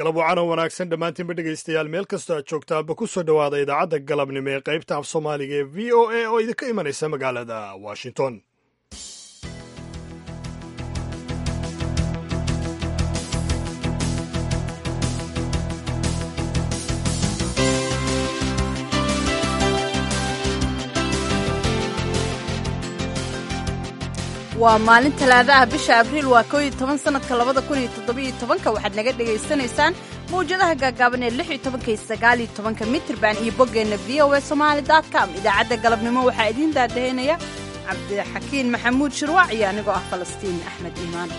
galab wacan oo wanaagsan dhammaantiinba dhegaystayaal meel kastoo aad joogtaanba ku soo dhowaada idaacadda galabnimo ee qaybta af soomaaliga ee v o a oo idinka imanaysa magaalada washington waa maalin talaada ah bisha abriil waa koo iyo toban sanadka labada kun iyo toddobiyo tobanka waxaad naga dhegaysanaysaan mawjadaha gaagaaban ee lix iyo tobanka iyo sagaal iyo tobanka mitrban iyo boggeenna v o a somaali dot com idaacadda galabnimo waxaa idiin daadaheynaya cabdixakiin maxamuud shirwac iyo anigoo ah falastiin axmed iimaan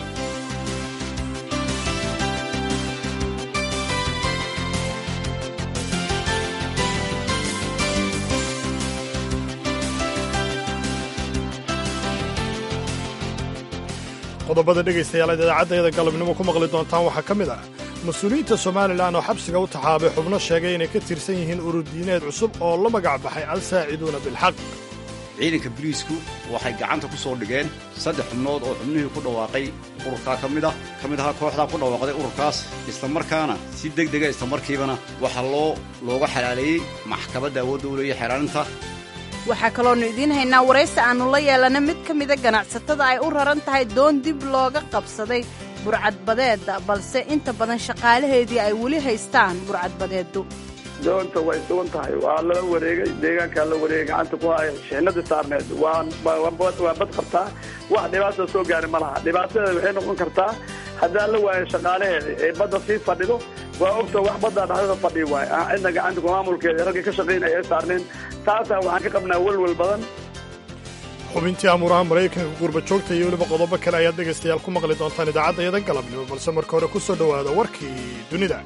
qodobada dhegaystayaal aad idaacaddayada galabnimo ku maqli doontaan waxaa ka mid ah mas-uuliyiinta somalilan oo xabsiga u taxaabay xubno sheegay inay ka tirsan yihiin ururdiineed cusub oo la magac baxay al-saaciduuna bilxaq ciidanka boliisku waxay gacanta ku soo dhigeen saddex xubnood oo xubnihii ku dhawaaqay ururkaa ka mid ah ka mid ahaa kooxdaa ku dhawaaqday ururkaas islamarkaana si deg dega islamarkiibana waxaa loo looga xalaaleeyey maxkamadda awoodda u leeya xeelaaninta waxaa kaloonu idiin haynaa waraysi aannu la yeelana mid ka mida ganacsatada ay u raran tahay doon dib looga qabsaday burcadbadeedda balse inta badan shaqaalaheedii ay weli haystaan burcadbadeeddu doonta way sugan tahay waa lala wareegay deegaankaa la wareegay gacanta ku haya shixnadii saarneed waa bad qabtaa wax dhibaata soo gaari ma laha dhibaatadeeda waxay noqon kartaa haddaan la waayo shaqaalaheeda ee badda sii fadhido waa ogta wax baddaa dhexdada fadhi waay cidna gacanta ku maamulkeeda raggii ka shaqaynaya ay saarneen taasaa waxaan ka qabnaa welwel badan xubintii amuuraha maraykanka gurba joogta iyo weliba qodobo kale ayaad dhegaystayaal ku maqli doontaan idaacaddayada galabnimo balse marka hore ku soo dhowaada warkii dunida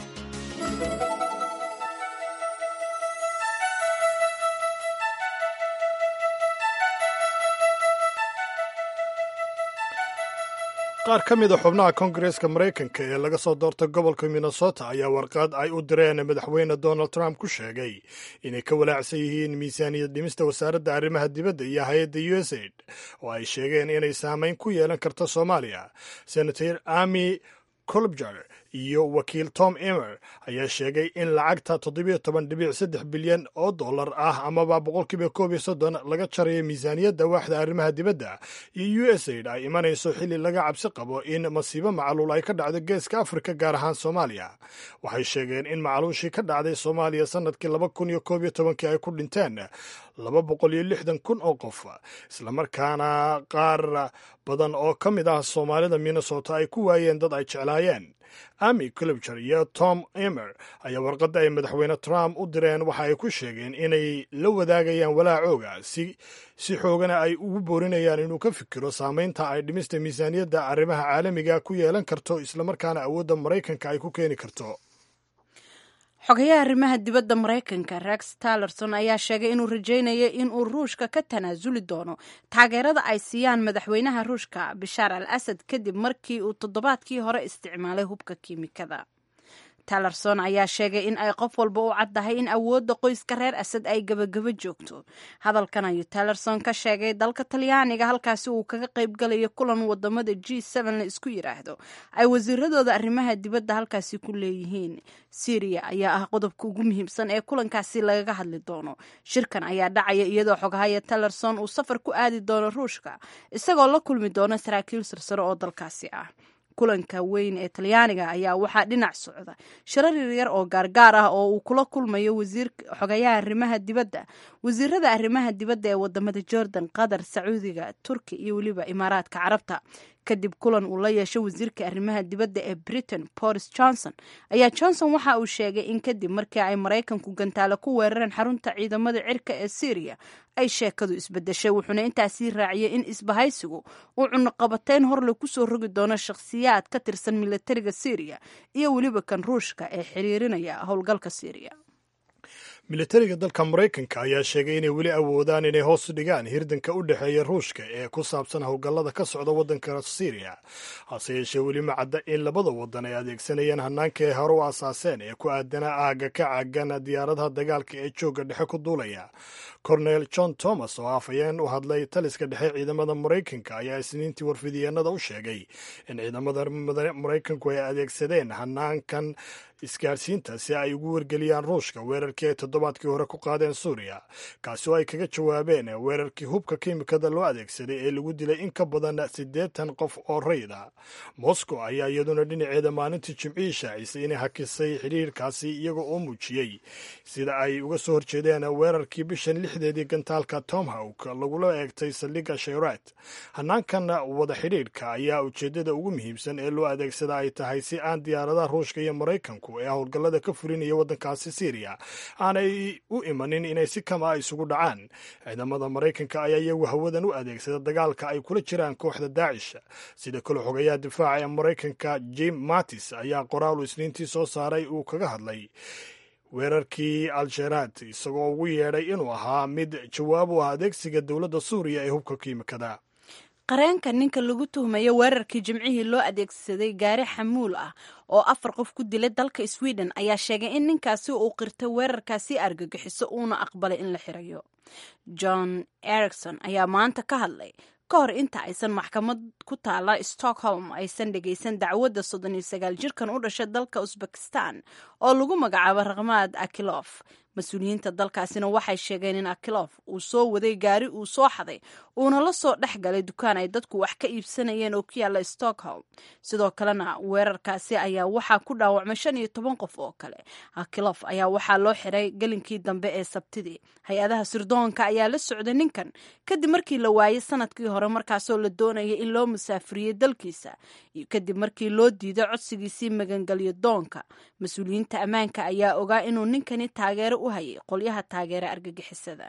qaar ka mid a xubnaha kongareska maraykanka ee laga soo doortay gobolka minnesota ayaa warqad ay u direen madaxweyne donald trump ku sheegay inay ka walaacsan yihiin miisaaniyad dhimista wasaaradda arrimaha dibadda iyo hay-adda u s aid oo ay sheegeen inay saamayn ku yeelan karto soomaaliya senator ami colbger iyo wakiil tom emer ayaa sheegay in lacagta toddobiyo toban dhibic saddex bilyan oo dollar ah amaba boqolkiiba koob iyo soddon laga jarayo miisaaniyadda waaxda arrimaha dibadda iyo u s aid ay imanayso xilli laga cabsi qabo in masiibo macluul ay ka dhacdo geeska afrika gaar ahaan soomaaliya waxay sheegeen in macluushii ka dhacday soomaaliya sannadkii laba kun iyo koob iyo tobankii ay ku dhinteen laba boqol iyo lixdan kun oo qof islamarkaana qaar badan oo ka mid ah soomaalida minnesota ay ku waayeen dad ay jeclaayeen ami culibger iyo tom emer ayaa warqadda ay madaxweyne trump u direen waxa ay ku sheegeen inay la wadaagayaan walaacooga si si xoogana ay ugu boorinayaan inuu ka fikiro saamaynta ay dhimista miisaaniyadda arrimaha caalamiga ku yeelan karto islamarkaana awoodda maraykanka ay ku keeni karto xogayaha arrimaha dibadda maraykanka rex tallerson ayaa sheegay inuu rajaynayo inuu ruushka ka tanaasuli doono taageerada ay siiyaan madaxweynaha ruushka bishaar al asad kadib markii uu toddobaadkii hore isticmaalay hubka kiimikada tallerson ayaa sheegay in ay qof walba u caddahay in awoodda qoyska reer asad ay gebagabo joogto hadalkan ayuu tallerson ka sheegay dalka talyaaniga halkaasi uu kaga qaybgalayo kulan wadamada g la isku yidhaahdo ay wasiiradooda arrimaha dibadda halkaasi ku leeyihiin syriya ayaa ah qodobka ugu muhiimsan ee kulankaasi lagaga hadli doono shirkan ayaa dhacaya iyadoo xogahaya tallerson uu safar ku aadi doono ruushka isagoo la kulmi doono saraakiil sarsare oo dalkaasi ah kulanka weyn ee talyaaniga ayaa waxaa dhinac socda shirar yaryar oo gaargaar ah oo uu kula kulmayo wasiirka xogayaha arrimaha dibadda wasiirada arrimaha dibadda ee wadamada jordan qatar sacuudiga turki iyo weliba imaaraadka carabta kadib kulan uu la yeesho wasiirka arrimaha dibadda ee britain boris johnson ayaa johnson waxa uu sheegay in kadib markii ay maraykanku gantaale ku weerareen xarunta ciidamada cirka ee syriya ay sheekadu isbedeshay wuxuuna intaasii raaciyey in isbahaysigu uu cunuqabateyn horle kusoo rogi doono shakhsiyaad ka tirsan militariga syriya iyo weliba kan ruushka ee xiriirinaya howlgalka syriya militariga dalka maraykanka ayaa sheegay inay weli awoodaan inay hoos dhigaan hirdanka u dhexeeya ruushka ee ku saabsan howlgallada ka socda waddanka syriya hase yeeshee weli ma cadda in labada waddan ay adeegsanayaan hanaanka ay hore u asaaseen ee ku aadana aagga ka caagan diyaaradaha dagaalka ee joogga dhexe ku duulaya cornel john thomas oo afhayeen u hadlay taliska dhexe ciidamada maraykanka ayaa isniintii warfidiyeenada u sheegay in ciidamada maraykanku ay adeegsadeen hanaankan isgaarsiinta si ay ugu wargeliyaan ruushka weerarkii ay toddobaadkii hore ku qaadeen suuriya kaasi oo ay kaga jawaabeen weerarkii hubka kiimikada loo adeegsaday ee lagu dilay in ka badan siddeetan qof oo rayda moscow ayaa iyaduna dhinaceeda maalintii jimcihii shaacisay inay hakisay xidhiirkaasi iyaga oo muujiyey sida ay uga soo horjeedeen weerarkii bishan lixdeedii gantaalka tomhawk lagula eegtay saldhigga shayrat hanaankan wada xidhiirka ayaa ujeeddada ugu muhiimsan ee loo adeegsada ay tahay si aan diyaaradaha ruushka iyo maraykanku ee howlgallada ka fulinaya waddankaasi syriya aanay u imanin inay si kama isugu dhacaan ciidamada maraykanka ayaa iyagu hawadan u adeegsada dagaalka ay kula jiraan kooxda daacish sida kale xogayaha difaaca ee maraykanka jim mattis ayaa qoraalu isniintii soo saaray uu kaga hadlay weerarkii al-sharaad isagoo ugu yeedhay inuu ahaa mid jawaab u ah adeegsiga dowladda suuriya ee hubka kiimikada qareenka ninka lagu tuhmayo weerarkii jimcihii loo adeegsaday gaari xamuul ah oo afar qof ku dilay dalka sweden ayaa sheegay in ninkaasi uu qirtay weerarkaasi argagixiso uuna aqbalay in la xirayo john ericson ayaa maanta ka hadlay ka hor inta aysan maxkamad ku taala stockholm aysan dhegaysan dacwadda soddon iyo sagaal jirkan u dhashay dalka usbekistan oo lagu magacaabo rakhmaad akilof mas-uuliyiinta dalkaasina waxay sheegeen in akilof uu soo waday gaari uu soo xaday uuna la soo dhex galay dukaan ay dadku wax ka iibsanayeen oo ku yaalla stockholm sidoo kalena weerarkaasi ayaa waxaa ku dhaawacmay shan iyo toban qof oo kale akilof ayaa waxaa loo xiray gelinkii dambe ee sabtidii hay-adaha sirdoonka ayaa la socday ninkan kadib markii la waayey sanadkii hore markaasoo la doonaya in loo musaafiriyey dalkiisa kadib markii loo diiday codsigiisii magangelyo doonka mas-uuliyiinta ammaanka ayaa ogaa inuu ninkani taageero u hayay qolyaha taageera argagixisada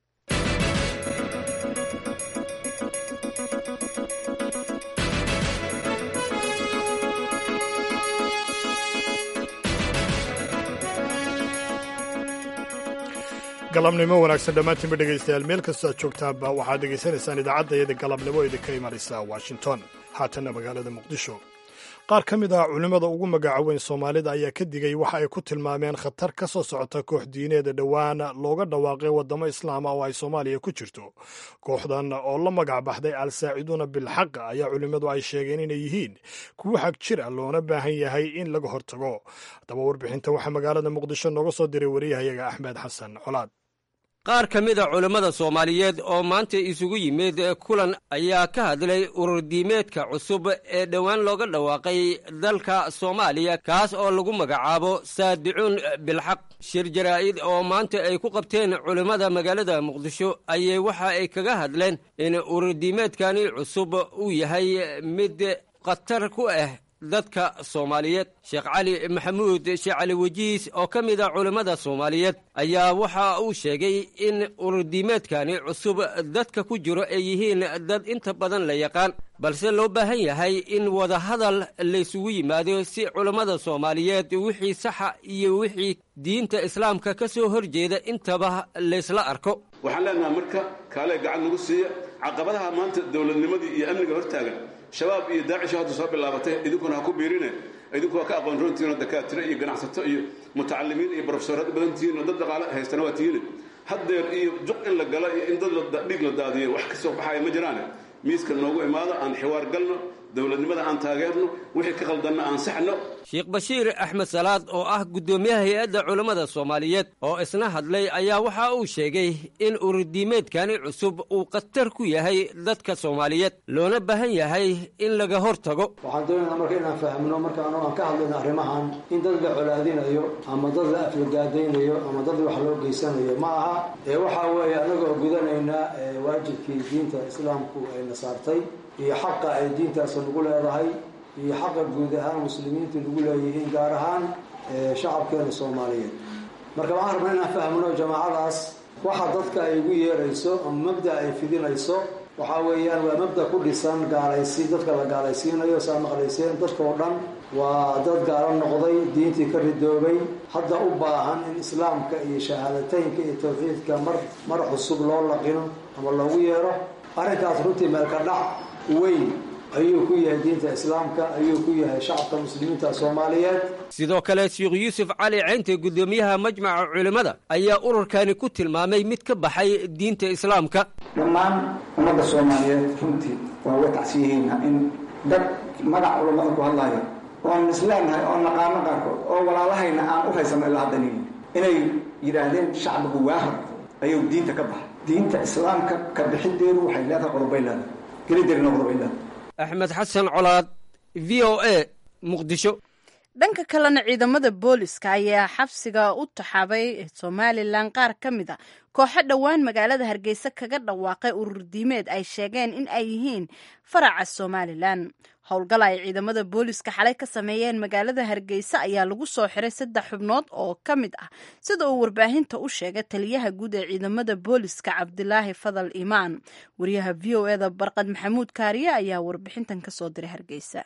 galabnimo wanaagsan dhammaantiinba dhegaystayaal meel kastoo aad joogtaanba waxaad dhegaysanaysaan idaacadda iyada galabnimo idinka imanaysa washington haatanna magaalada muqdisho qaar ka mid ah culimmada ugu magaca weyn soomaalida ayaa ka digay waxa ay ku tilmaameen khatar ka soo socota koox diineeda dhowaan looga dhawaaqay waddamo islaama oo ay soomaaliya ku jirto kooxdan oo la magac baxday al-saaciduuna bilxaq ayaa culimmadu ay sheegeen inay yihiin kuwo xag jir ah loona baahan yahay in laga hortago haddaba warbixinta waxaa magaalada muqdisho nooga soo diray wariyahayaga axmed xasan colaad qaar ka mid a culammada soomaaliyeed oo maanta isugu yimid kulan ayaa ka hadlay ururdiimeedka cusub ee dhowaan looga dhawaaqay dalka soomaaliya kaas oo lagu magacaabo saadicuun bilxaq shir jaraa'id oo maanta ay ku qabteen culimmada magaalada muqdisho ayay waxa ay kaga hadleen in ururdiimeedkani cusub uu yahay mid khatar ku ah dadka soomaaliyeed sheekh cali maxamuud sheekh cali wejiis oo ka mid a culimmada soomaaliyeed ayaa waxa uu sheegay in ururdiimeedkani cusub dadka ku jiro ay yihiin dad inta badan la yaqaan balse loo baahan yahay in wadahadal laysugu yimaado si culammada soomaaliyeed wixii saxa iyo wixii diinta islaamka ka soo horjeeda intaba laysla arko waxaan leenaha marka kaalee gacan nagu siiya caqabadaha maanta dowladnimadii iyo amniga hortaagan shabaab iyo daacisho hadda soo bilaabatay idinkuna ha ku biirine idinku waa ka aqoon roontihiinoo dakaatiro iyo ganacsato iyo mutacalimiin iyo brofesorad badan tihiin oo dad dhaqaale haystana waa tihiine haddeer iyo juq in la galo iyo in dad dhiig la daadiyo wax ka soo baxaya ma jiraane miiska noogu imaado aan xiwaar galno dowladnimada aan taageerno wixii ka qaldanna aan saxno sheekh bashiir axmed salaad oo ah guddoomiyaha hay-adda culammada soomaaliyeed oo isna hadlay ayaa waxa uu sheegay in ururdiimeedkani cusub uu khatar ku yahay dadka soomaaliyeed loona baahan yahay in laga hor tago waxaan doonaynaa marka inaan fahmno markaanu aan ka hadlayno arrimahan in dad la colaadinayo ama dad la aflagaadaynayo ama dad wax loo geysanayo ma aha ee waxaa weeye anagoo gudanaynaa waajibkii diinta islaamku ayna saartay iyo xaqa ay diintaas nagu leedahay iyo xaqa guud ahaan muslimiintu nagu leeyihiin gaar ahaan shacabkeena soomaaliyeed marka waxaan rabnaa inaan fahmno jamaacadaas waxa dadka ay ugu yeerayso ama mabda ay fidinayso waxaa weeyaan waa mabda ku dhisan gaalaysi dadka la gaalaysiinayo saa maqlayseen dadka oo dhan waa dad gaalo noqday diintii ka ridoobay hadda u baahan in islaamka iyo shahaadateynka iyo tawxiidka mar mar cusub loo laqino ama loogu yeero arrinkaas runtii meelka dhac weyn ayuu ku yahay diinta islaamka ayuu ku yahay shacabka muslimiinta soomaaliyeed sidoo kale sheekh yuusuf cali ceynte guddoomiyaha majmaca culimmada ayaa ururkani ku tilmaamay mid ka baxay diinta islaamka dhammaan ummadda soomaaliyeed runtii waa uga tacsiyaheynaa in dad magac culammada ku hadlaya oon isleenahay oo naqaano qaarkood oo walaalahayna aan u haysano ilaa haddan inay yidhaahdeen shacbigu waahar ayuu diinta ka baxay diinta islaamka ka bixideedu waxay leedahay qodobay leedahay gelideerina qodobay leedahay axmed xasan colaad v o a muqdisho dhanka kalena ciidamada booliska ayaa xabsiga u taxaabay somalilan qaar ka mid a kooxo dhowaan magaalada hargeysa kaga dhawaaqay urur diimeed ay sheegeen in ay yihiin faraca somalilan howlgal ay ciidamada booliska xalay ka sameeyeen magaalada hargeysa ayaa lagu soo xiray saddex xubnood oo ka mid ah sida uu warbaahinta u sheegay taliyaha guud ee ciidamada booliska cabdilaahi fadal imaan wariyaha v o eda barqad maxamuud kaariye ayaa warbixintan kasoo diray hargeysa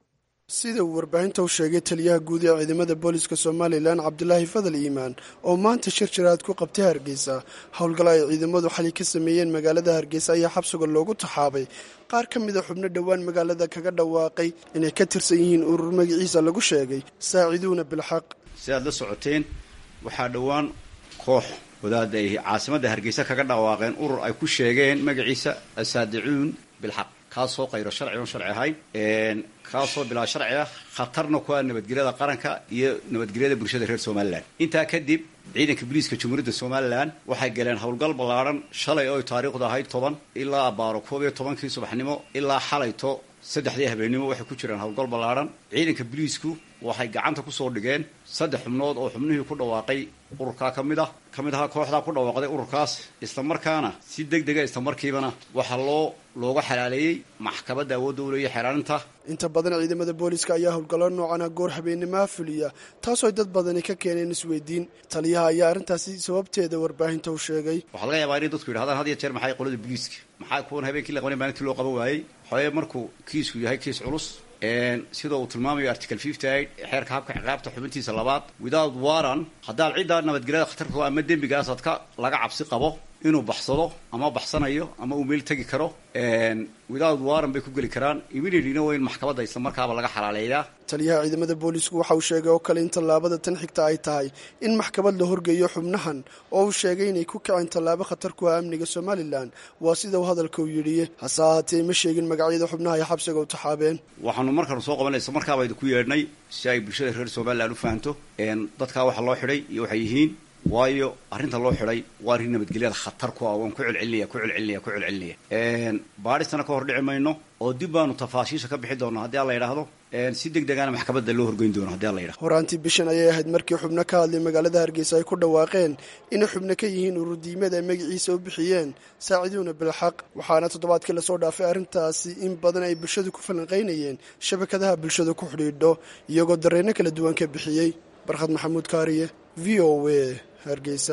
sida uu warbaahinta u sheegay taliyaha guud ee ciidamada booliska somalilan cabdilaahi fadal iimaan oo maanta shir jiraad ku qabtay hargeysa howlgal ay ciidamadu xali ka sameeyeen magaalada hargeysa ayaa xabsiga loogu taxaabay qaar ka mida xubno dhowaan magaalada kaga dhawaaqay inay ka tirsan yihiin urur magaciisa lagu sheegay saaciduuna bilxaq si aad la socoteen waxaa dhowaan koox wadaada ay caasimadda hargeysa kaga dhawaaqeen urur ay ku sheegeen magaciisa asaadicuun bilxaq kaasoo qayro sharci oon sharci ahayn kaasoo bilaa sharci ah khatarna ku ah nabadgelyada qaranka iyo nabadgelyada bulshada reer somalilan intaa kadib ciidanka booliiska jamhuuriyadda somalilan waxay galeen howlgal ballaadhan shalay oo taariikhdu ahayd toban ilaa abaaro koob iyo tobankii subaxnimo ilaa xalayto saddexdii habeennimo waxay ku jiraan howlgal ballaadhan ciidanka booliisku waxay gacanta kusoo dhigeen saddex xubnood oo xubnihii ku dhawaaqay ururkaa ka mid ah ka mid ahaa kooxdaa ku dhawaaqday ururkaas islamarkaana si deg dega islamarkiibana waxaa loo looga xalaaleeyey maxkamadda awoodda u leeya xeelaalinta inta badan ciidamada booliska ayaa howlgallo noocana goor habeenimaha fuliya taasoo dad badani ka keeneen isweydiin taliyaha ayaa arrintaasi sababteeda warbaahinta u sheegay waxaa laga yaabaa inay dadku yidhahdaan had iyo jeer maxay qolada booliiska maxaa kuwan habeenkii la qabanay maalintii loo qaban waayey xoye markuu kiisku yahay kiis culus sidoo uu tilmaamayo article fifty eight xeerka habka ciqaabta xubintiisa labaad without waran haddaad ciddaa nabadgelyada khatarka ama dembigaasaad ka laga cabsi qabo inuu baxsado ama baxsanayo ama uu meel tegi karo without waran bay ku geli karaan immediatelyna waa in maxkamadda isla markaaba laga xalaaleeyaa taliyaha ciidamada boolisku waxa uu sheegay oo kale in tallaabada tan xigta ay tahay in maxkamad la horgeeyo xubnahan oo uu sheegay inay ku kaceen tallaabo khatar ku ah amniga somalilan waa sida uu hadalka u yidhi hase ahaatee ma sheegin magacyada xubnaha ay xabsiga u taxaabeen waxaanu markaanu soo qabanay isla markaaba idinku yeedhnay si ay bulshada reer somalilan u fahanto dadkaa waxa loo xidhay iyo waxay yihiin waayo arrinta loo xidhay waa arrin nabadgelyada khatar ku ah waan ku celcelinaya ku celcelinaya ku celcelinaya baadhistana ka hor dhici mayno oo dib baanu tafaashiisha ka bixi doonaa haddii alla yidhaahdo si deg degana maxkamadda loo horgeyn doono haddii alla yidhahdo horaantii bishan ayay ahayd markii xubno ka hadlay magaalada hargeysa ay ku dhawaaqeen inay xubno ka yihiin ururdiimad ay magaciisa u bixiyeen saaciduuna bilxaq waxaana toddobaadkii lasoo dhaafay arrintaasi in badan ay bulshadu ku falanqaynayeen shabakadaha bulshada ku xidhiidho iyagoo dareenno kala duwan ka bixiyey barkhad maxamuud kaariye v o a hargeysa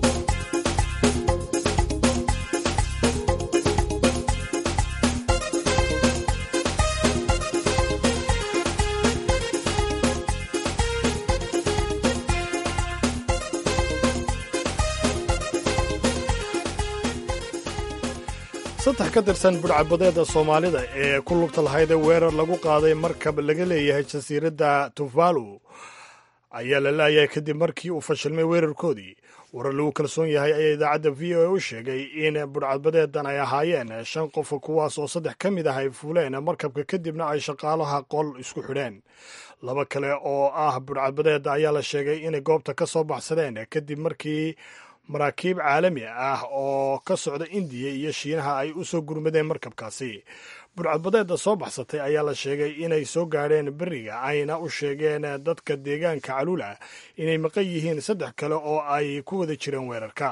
saddex ka tirsan budhcabadeeda soomaalida ee ku lugta lahayd ee weerar lagu qaaday markab laga leeyahay jasiiradda tuvalu ayaa la laayahay kadib markii uu fashilmay weerarkoodii warar lagu kalsoon yahay ayaa idaacadda v o a u sheegay in budhcadbadeedan ay ahaayeen shan qof kuwaas oo saddex ka mid ah ay fuuleen markabka kadibna ay shaqaalaha qol isku xidheen laba kale oo ah budhcadbadeeda ayaa la sheegay inay goobta ka soo baxsadeen kadib markii maraakiib caalami ah oo ka socda indiya iyo shiinaha ay u soo gurmadeen markabkaasi burcadbadeedda soo baxsatay ayaa la sheegay inay soo gaadheen beriga ayna u sheegeen dadka deegaanka caluula inay maqan yihiin saddex kale oo ay ku wada jireen weerarka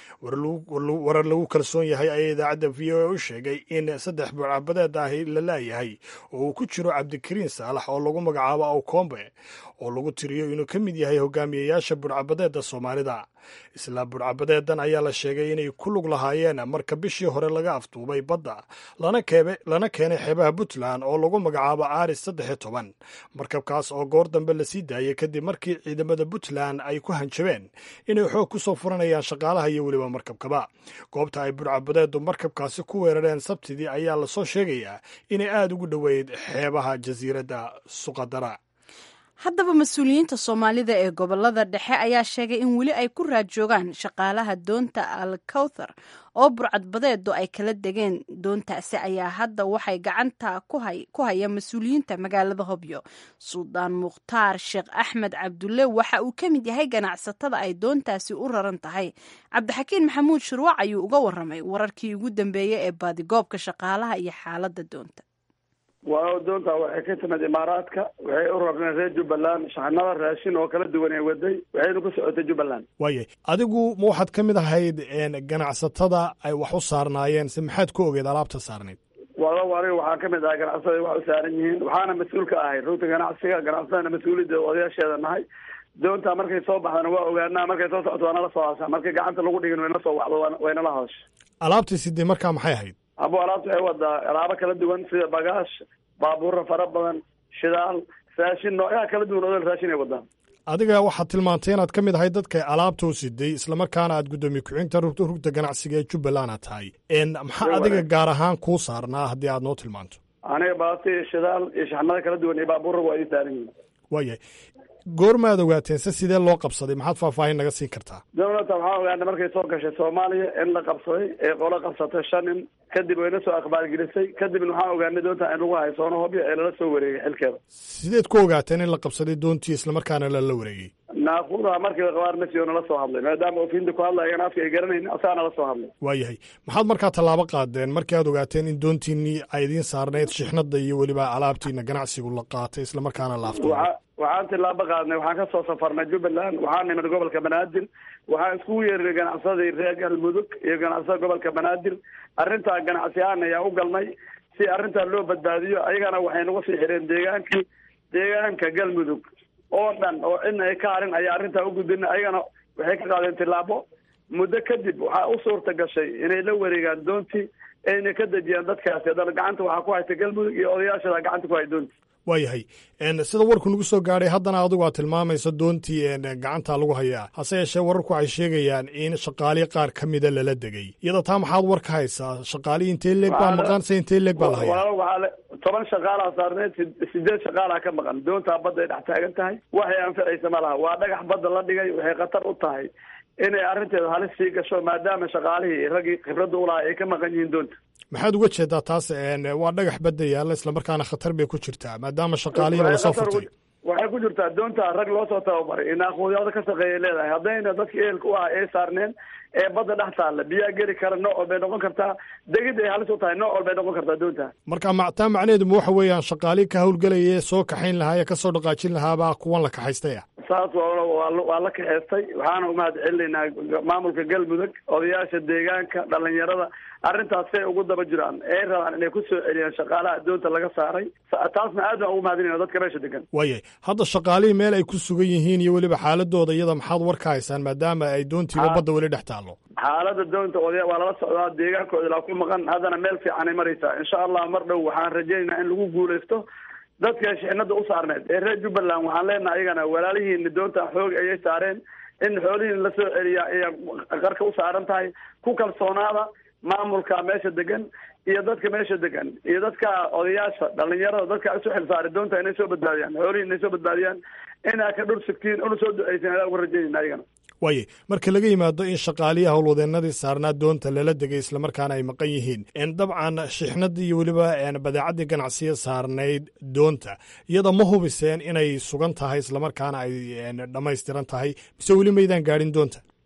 warar lagu kalsoon yahay ayaa idaacadda v o a u sheegay in saddex burcadbadeed ahi la laayahay oo uu ku jiro cabdikariin saalax oo lagu magacaabo awkombe oo lagu tiriyo inuu ka mid yahay hogaamiyayaasha burcadbadeedda soomaalida isla burcadbadeedan ayaa la sheegay inay ku lug lahaayeen marka bishii hore laga afduubay badda lana keenay xeebaha puntland oo lagu magacaabo aris saddex iyo toban markabkaas oo goor dambe la sii daayay kadib markii ciidamada puntland ay ku hanjabeen inay xoog ku soo furanayaan shaqaalaha iyo weliba markabkaba goobta ay burcadbadeedu markabkaasi ku weerareen sabtidii ayaa lasoo sheegayaa inay aada ugu dhoweyd xeebaha jasiiradda suqadara haddaba mas-uuliyiinta soomaalida ee gobolada dhexe ayaa sheegay in weli ay ku raad joogaan shaqaalaha doonta al kawthar oo burcadbadeedu ay kala degeen doontaasi ayaa hadda waxay gacanta ku haya mas-uuliyiinta magaalada hobyo suldaan mukhtaar sheekh axmed cabdulle waxa uu ka mid yahay ganacsatada ay doontaasi u raran tahay cabdixakiin maxamuud shurwac ayuu uga waramay wararkii ugu dambeeyey ee baadigoobka shaqaalaha iyo xaaladda doonta waa doonta waxay ka timid imaaraadka waxay u rarneen reer jubbaland shaxnada raashin oo kala duwan ee waday waxayna ku socotay jubbaland waayay adigu ma waxaad ka mid ahayd ganacsatada ay wax u saarnaayeen se maxaad ku ogeed alaabta saarnayd walow aniga waxaa ka mid ahay ganacsaday wax u saaran yihiin waxaana mas-uul ka ahay runta ganacsiga ganacsadana mas-uuliyadda odayaasheeda nahay doonta markay soo baxdana waa ogaanaa markay soo socoto waa nala soo haashaa markay gacanta lagu dhigin wayna soo wacdo waynala hadasha alaabtii sidee markaa maxay ahayd abo alaabta waxay wadaa alaabo kala duwan sida bagaash baabuura fara badan shidaal raashin noocyaha kala duwan odol raashin ay wadaan adiga waxaad tilmaantay inaad ka mid ahay dadka alaabta u siday islamarkaana aad guddoomiye ku-xigta rugta ganacsiga ee jubbaland aad tahay maxaa adiga gaar ahaan kuu saarnaa haddii aad noo tilmaanto aniga baati shidaal iyo shaxnada kala duwan iyo baabuura waa ii saaran yihiin waayahay goormaad ogaateen se sidee loo qabsaday maxaad faahfaahin naga siin kartaa dowladda waxaan ogaanay markay soo gashay soomaaliya in la qabsaday ee qolo qabsatay shan nin kadib wayna soo aqbaalgelisay kadibna waxaan ogaanay doonta in lagu haysoono hobyo ee lala soo wareegay xilkeeda sideed ku ogaateen in la qabsaday doontii islamarkaana lala wareegay naaquudaha markii qabaar masiyo nala soo hadlay maadaama ofinta ku hadlayan afka ay garanayn asaa nala soo hadlay waayahay maxaad markaa tallaabo qaadeen markii aad ogaateen in doontiinii ay idiin saarnayd shixnada iyo weliba alaabtiina ganacsigu la qaatay islamarkaana laafto waxaan tilaabo qaadnay waxaan ka soo safarnay jubbaland waxaan nimid gobolka banaadir waxaan iskugu yeerinay ganacsadii reer galmudug iyo ganacsada gobolka banaadir arrintaa ganacsi ahaan ayaan u galnay si arrintaa loo badbaadiyo ayagana waxay nagu sii xireen deegaankii deegaanka galmudug oo dhan oo cidna ay ka harin ayaa arrintaa u gudbinay ayagana waxay ka qaadeen tilaabo muddo kadib waxaa u suurta gashay inay la wareegaan doontii ayna ka dejiyaan dadkaasi haddana gacanta waxaa ku hayta galmudug iyo odayaashada gacanta ku hay doonti waayahay sida warku nagu soo gaadhay haddana adigu aad tilmaamayso doontii gacanta lagu hayaa hase yeeshee wararku waxay sheegayaan in shaqaalii qaar ka mida lala degay iyada taa maxaad war ka haysaa shaqaalihii intee leeg baa maqan se intee leeg baa la hayaa waxaa toban shaqaalaa saarneed sideed shaqaalaa ka maqan doontaa badda ay dhex taagan tahay waxay anficaysa ma laha waa dhagax badda la dhigay waxay khatar u tahay inay arrinteeda halis sii gasho maadaama shaqaalihii raggii khibradda u lahaa ay ka maqan yihiin doonta maxaad uga jeedaa taas waa dhagax badda yaalla islamarkaana khatar bay ku jirtaa maadaama shaqaalihiina lasoo furtay waxay ku jirtaa doonta rag loo soo tababaray inaaquudyada ka shaqeeya leedahay haddayna dadka ehelka u ah ay saarneen ee badda dhex taalla biyaa geli kara nooc walbay noqon kartaa degid ay halis u tahay nooc walbay noqon kartaa doonta marka taa macnaheedu ma waxa weeyaan shaqaalii ka hawlgelaya soo kaxayn lahaa ee kasoo dhaqaajin lahaabaa kuwan la kaxaystay ah saas waa la kaxeystay waxaana umahad celinaynaa maamulka galmudug odayaasha deegaanka dhalinyarada arrintaas say ugu daba jiraan ay rabaan inay ku soo celiyaan shaqaalaha doonta laga saaray taasna aad baan ugu mahadinayna dadka meesha degan waayay hadda shaqaalihii meel ay ku sugan yihiin iyo weliba xaaladooda iyada maxaad war ka haysaan maadaama ay doontiiba badda weli dhex taallo xaalada doonta odaya waa lala socdaa deegaankooda ilaa ku maqan haddana meel fiicanay maraysaa insha allah mar dhow waxaan rajaynaynaa in lagu guulaysto dadka shixnada u saarneed ee reer jubbaland waxaan leenahay ayagana walaalihiina doonta xoog ayay saareen in xoolihiina la soo celiyaa ay qarka u saaran tahay ku kalsoonaada maamulka meesha degan iyo dadka meesha degan iyo dadka odayaasha dhalinyarada dadka isu xil saaray doonta inay soo badbaadiyaan xoolihiina inay soo badbaadiyaan inaa ka dhur sugtiin una soo duceysin adaa uga rajaynayna ayagana waaye marka laga yimaado in shaqaalihii howlwadeenadii saarnaa doonta lala degay islamarkaana ay maqan yihiin dabcan shixnadii iyo weliba badeecadii ganacsiya saarnayd doonta iyada ma hubiseen inay sugan tahay islamarkaana ay dhammaystiran tahay mise weli maydaan gaadhin doonta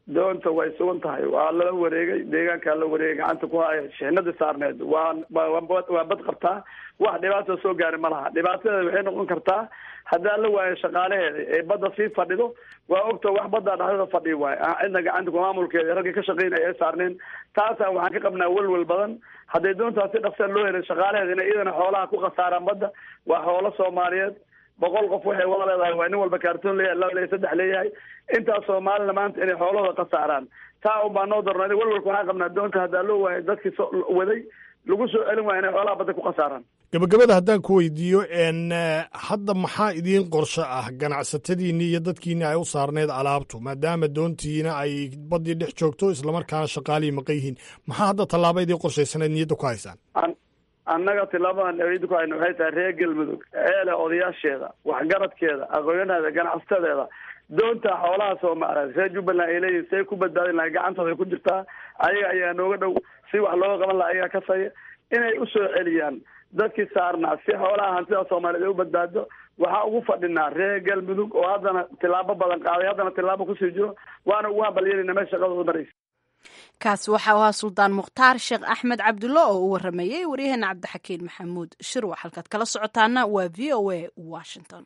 doonta way sugan tahay waa lala wareegay deegaankaa la wareegay gacanta ku haya shixnadii saarneed waa waa bad qabtaa wax dhibaata soo gaari ma laha dhibaatadeeda waxay noqon kartaa haddaan la waayo shaqaalaheeda ee badda sii fadhido waa ogta wax baddaa dhexdada fadhi waayo cidna gacanta maamulkeeda raggii ka shaqeynaya ay saarneen taasa waxaan ka qabnaa welwel badan hadday doontaas si dhaqsa loo helay shaqaalaheeda inay iyadana xoolaha ku khasaaraan badda waa xoolo soomaaliyeed boqol qof waxay wada leedahay waa nin walba kaartoon leeyahay laba leeyahay saddex leeyahay intaas soomaalina maanta inay xoolahooda khasaaraan taa un baa noo darnay welwelka waxaan qabnaa doonta haddaa loo waayay dadkii soo waday lagu soo celin waaya inay xoolaha badda ku khasaaraan gabagabada haddaan ku weydiiyo n hadda maxaa idiin qorsho ah ganacsatadiinni iyo dadkiinni ay u saarneyd alaabtu maadaama doontiina ay baddii dhex joogto islamarkaana shaqaalihii maqan yihiin maxaa hadda tallaaba idiin qorshaysanayd niyadda ku haysaan annaga tilaabadan niyadda ku hayna waxay tahay reer galmudug eele odayaasheeda waxgaradkeeda aqoonyaheeda ganacsadeeda doonta xoolaha soomaaliyeed reer jubbaland ay leeyihin say ku badbaadin lahay gacantooda ay ku jirtaa ayaga ayaa nooga dhow si wax looga qaban laha ayagaa ka saya inay usoo celiyaan dadkii saarnaa si xoolaha hantida soomaaliyeed ay u badbaado waxaa ugu fadhinaa reer galmudug oo haddana tilaabo badan qaaday haddana tilaabo kusii jiro waana ugu hambalyeelina meel shaqadooda maraysa kaasi waxa u ahaa suldaan mukhtaar sheekh axmed cabdulle oo u waramayey waryaheena cabdixakiin maxamuud shirwa halkaad kala socotaana waa v o a washington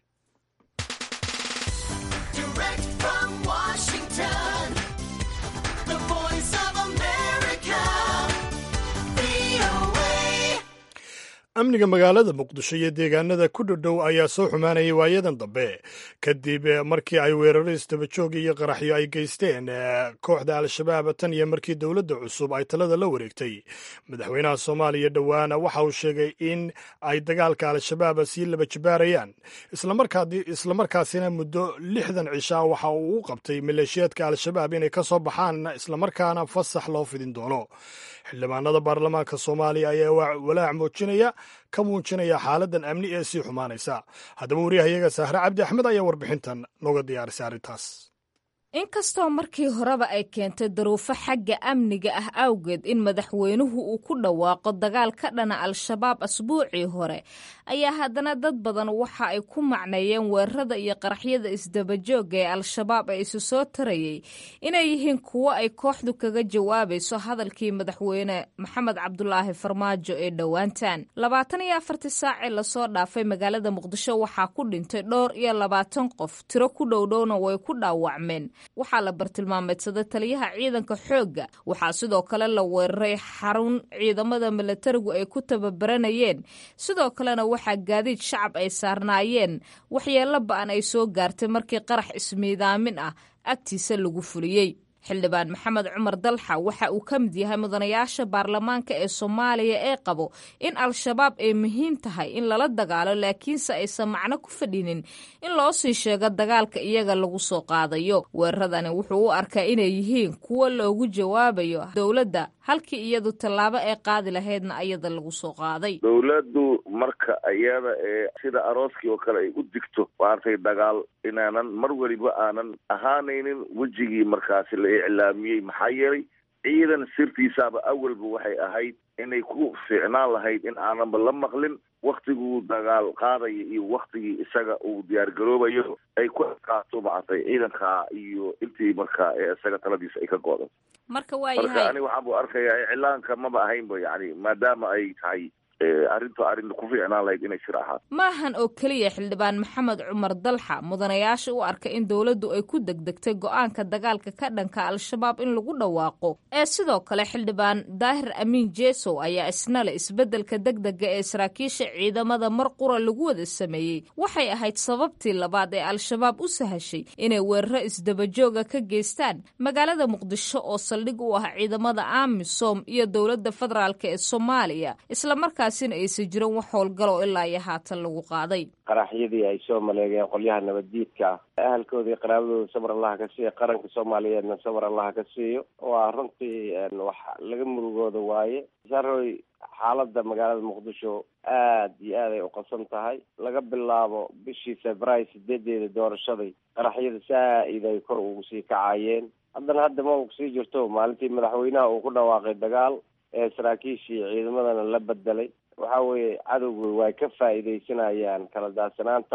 amniga magaalada muqdisho iyo deegaanada ku dhodhow ayaa soo xumaanayay waayadan dambe kadib markii ay weeraro isdabajoog iyo qaraxyo ay geysteen kooxda al-shabaab tan iyo markii dowladda cusub ay talada la wareegtay madaxweynaha soomaaliya dhowaana waxa uu sheegay in ay dagaalka al-shabaab sii laba jibaarayaan islamarkaasina muddo lixdan cishaa waxa uu u qabtay maleeshiyaadka al-shabaab inay ka soo baxaan islamarkaana fasax loo fidin doono xildhibaanada baarlamaanka soomaaliya ayaa walaac muujinaya ka muujinaya xaaladan amni ee sii xumaanaysa haddaba wariyahayaga saahre cabdi axmed ayaa warbixintan nooga diyaarisay arrintaas inkastoo markii horeba ay keentay daruufo xagga amniga ah awgeed in madaxweynuhu uu ku dhawaaqo dagaal ka dhana al-shabaab asbuucii hore ayaa haddana dad badan waxa ay ku macneeyeen weerarada iyo qaraxyada isdabajooga ee al-shabaab ee isu soo tarayay inay yihiin kuwo ay kooxdu kaga jawaabayso hadalkii madaxweyne maxamed cabdulaahi farmaajo ee dhowaantan labaatan iyo afartii saacee lasoo dhaafay magaalada muqdisho waxaa ku dhintay dhowr iyo labaatan qof tiro ku dhowdhowna way ku dhaawacmeen waxaa la bartilmaameedsaday taliyaha ciidanka xoogga waxaa sidoo kale la weeraray xarun ciidamada milatarigu ay ku tababaranayeen sidoo kalena waxaa gaadiid shacab ay saarnaayeen waxyeello ba-an ay soo gaartay markii qarax ismiidaamin ah agtiisa lagu fuliyey xildhibaan maxamed cumar dalxa waxa uu ka mid yahay mudanayaasha baarlamaanka ee soomaaliya ee qabo in al-shabaab ay muhiim tahay in lala dagaalo laakiinse aysan macno ku fadhinin in loo sii sheego dagaalka iyaga lagu soo qaadayo weeraradani wuxuu u arkaa inay yihiin kuwo loogu jawaabayo dowladda halkii iyadu tallaabo ay qaadi lahaydna iyada lagu soo qaaday dowladdu marka iyada ee sida arooskii oo kale ay u digto maartay dagaal inaanan mar weliba aanan ahaanaynin wejigii markaasi la iclaamiyey maxaa yeelay ciidan sirtiisaaba awalba waxay ahayd inay ku fiicnaan lahayd in aananba la maqlin waktiguu dagaal qaadaya iyo waktigii isaga uu diyaargaroobayo ay ku adkaato macatay ciidanka iyo intii markaa ee isaga taladiisa ay ka go'do marka marka aniga waxaan bu arkayaa iclaanka maba ahaynba yani maadaama ay tahay arrintu arrin ku fiicnaan lahayd inay shir ahaato maahan oo keliya xildhibaan maxamed cumar dalxa mudanayaasha u arka in dowladdu ay ku degdegtay go-aanka dagaalka ka dhanka al-shabaab in lagu dhawaaqo ee sidoo kale xildhibaan daahir amiin jesow ayaa isna le isbeddelka degdega ee saraakiisha ciidamada mar qura lagu wada sameeyey waxay ahayd sababtii labaad ee al-shabaab u sahashay inay weeraro isdabajooga ka geystaan magaalada muqdisho oo saldhig u ah ciidamada amisom iyo dowladda federaalk ee soomaaliya islamarkaa aysan jirin wax howlgalo ilaa iyo haatan lagu qaaday qaraxyadii ay soo maleegeen qolyaha nabaddiidka ah ahalkooda iyo qaraabadooda sabar allaha ka siiyo qaranka soomaaliyeedna sabar allaha ka siiyo waa runtii wax laga murugooda waaye saroy xaaladda magaalada muqdisho aad iyo aad ay uqabsan tahay laga bilaabo bishii februaayo sideedeeda doorashaday qaraxyada saa-id ay kor ugu sii kacayeen haddana hadda ma u sii jirto maalintii madaxweynaha uu ku dhawaaqay dagaal ee saraakiishii ciidamadana la bedelay waxa weeye cadowga way ka faa'iidaysanayaan kala daadsanaantaas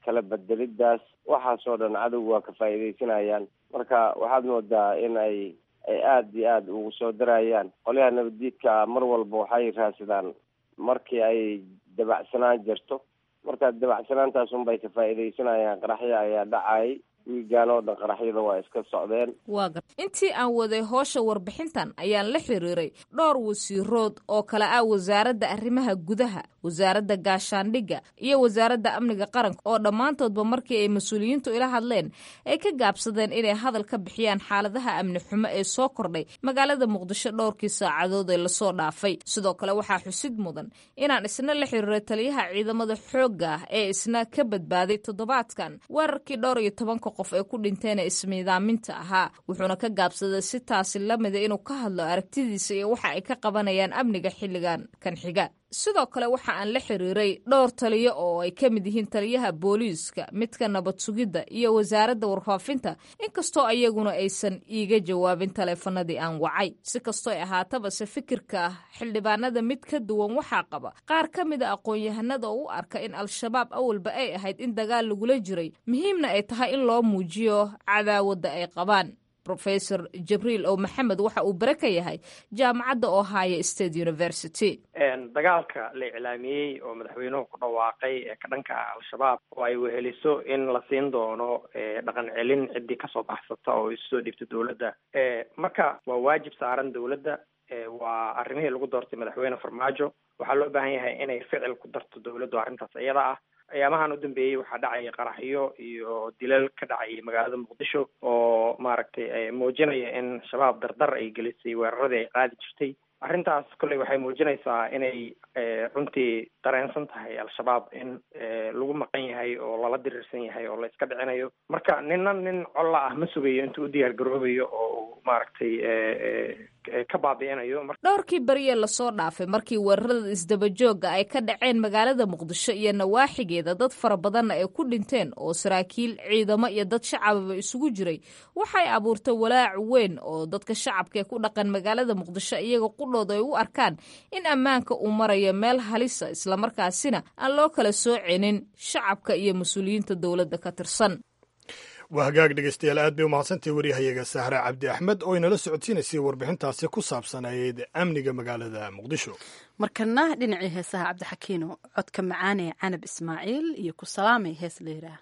kala bedelidaas waxaasoo dhan cadowga waa ka faa'iidaysanayaan marka waxaad moodaa in ay ay aada iyo aada ugu soo darayaan qolyaha nabaddiidka mar walba waxay raadsadaan markii ay dabacsanaan jirto marka dabacsanaantaas unbay ka faa'iidaysanayaan qaraxya ayaa dhacayay wiigaan oo dhan qaraxyada waa iska socdeen waa gar intii aan waday hoosha warbixintan ayaan la xiriiray dhowr wasiirood oo kale ah wasaaradda arrimaha gudaha wasaaradda gaashaandhigga iyo wasaaradda amniga qaranka oo dhammaantoodba markii ay mas-uuliyiintu ila hadleen ay ka gaabsadeen inay hadal ka bixiyaan xaaladaha amni xumo ee soo kordhay magaalada muqdisho dhowrkii saacadood ee lasoo dhaafay sidoo kale waxaa xusid mudan inaan isna la xiriiray taliyaha ciidamada xoogga ah ee isna ka badbaaday toddobaadkan weerarkii dhowr iyo tobanka qof ee ku dhinteen ee ismiidaaminta ahaa wuxuuna ka gaabsaday si taasi la mida inuu ka hadlo aragtidiisa iyo waxa ay ka qabanayaan amniga xilligan kan xiga sidoo kale waxa aan la xiriiray dhowr taliyo oo ay ka mid yihiin taliyaha booliiska midka nabad sugidda iyo wasaaradda warfaafinta inkastoo ayaguna aysan iiga jawaabin taleefanadii aan wacay si kastoo ay ahaataba se fikirka ah xildhibaanada mid ka duwan waxaa qaba qaar ka mida aqoon-yahanada oo u arka in al-shabaab awalba ay ahayd in dagaal lagula jiray muhiimna ay tahay in loo muujiyo cadaawadda ay qabaan rofesor jibriil oo maxamed waxa uu bare ka yahay jaamacadda ohio state university dagaalka la iclaamiyey oo madaxweynuhu ku dhawaaqay ee ka dhanka ah al-shabaab oo ay weheliso in la siin doono dhaqan celin ciddii kasoo baxsata oo isu soo dhiibta dowladda marka waa waajib saaran dowladda waa arrimihii lagu doortay madaxweyne farmaajo waxaa loo baahan yahay inay ficil ku darto dowladdu arrintaas iyada ah ayaamahan u dambeeyey waxaa dhacaya qaraxyo iyo dilal ka dhacayay magaalada muqdisho oo maaragtay muujinaya in shabaab dardar ay gelisay weeraradii ay qaadi jirtay arrintaas kolley waxay muujinaysaa inay runtii dareensan tahay al-shabaab in lagu maqan yahay oo lala diriirsan yahay oo la iska dhicinayo marka nina nin colla ah ma sugayo intuu u diyaar garoobayo oo maaragtay ka baabi'inayo dhowrkii beriye lasoo dhaafay markii weerarada isdabajooga ay ka dhaceen magaalada muqdisho iyo nawaaxigeeda dad fara badanna ay ku dhinteen oo saraakiil ciidamo iyo dad shacababa isugu jiray waxay abuurtay walaac weyn oo dadka shacabka ee ku dhaqan magaalada muqdisho iyaga qudhooda ay u arkaan in ammaanka uu marayo meel halisa islamarkaasina aan loo kala soocinin shacabka iyo mas-uuliyiinta dowladda ka tirsan waa hagaag dhegeystayaal aad bay umahadsantahay waryahayaga sahre cabdi axmed oo inala socodsiinaysay warbixintaasi ku saabsanayd amniga magaalada muqdisho markana dhinacii heesaha cabdixakiino codka macaanee canab ismaaciil iyo ku salaamay hees layidhaah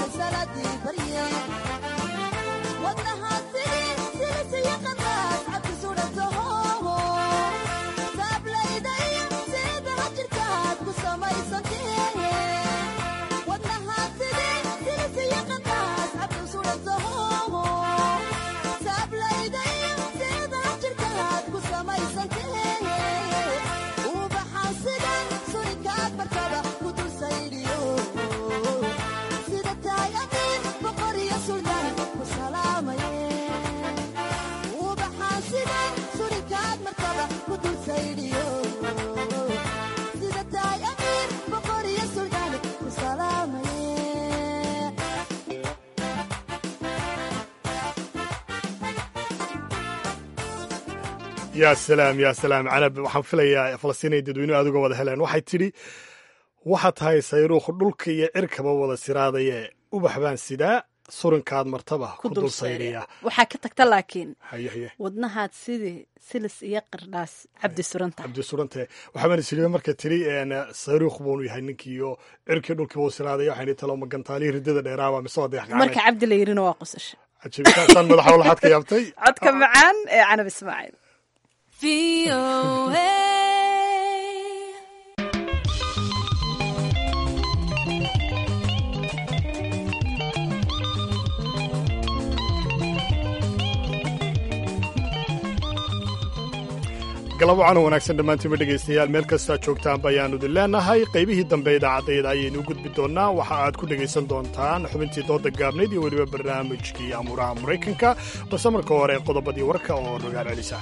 wadnahaasi silisiyo qanaas yaa salaam yaa salaam canab waxaan filayaa falastiinay dadweynuhu aad uga wada heleen waxay tidhi waxaa tahay sayruukh dhulka iyo cirkaba wada siraadaye ubax baan sidaa surinkaad martaba ku dul sayriya waxaa ka tagta laakiin haye haye wadnahaad sidii silis iyo qardhaas cabdi suranta cabdi surante waxaabaan isiliba marka tidhi sayruukh buunu yahay ninkii iyo cirkii dhulkiiba u siraadaya waxayni talo magantaalihii riddada dheeraaba mise waa deex marka cabdi la yirina waa qosasha cajiibsaan madaxa walaxaad ka yaabtay codka macaan ee canab ismaaciil galab wacan wanaagsan dhammaantiinba dhegaystayaal meel kastaa joogtaanba ayaannu idin leenahay qaybihii dambe idaacadayda ayaynu u gudbi doonnaa waxa aad ku dhegaysan doontaan xubintii dooda gaabnayd iyo weliba barnaamijkii amuuraha maraykanka balse marka hore qodobadii warka oo rogaal celisa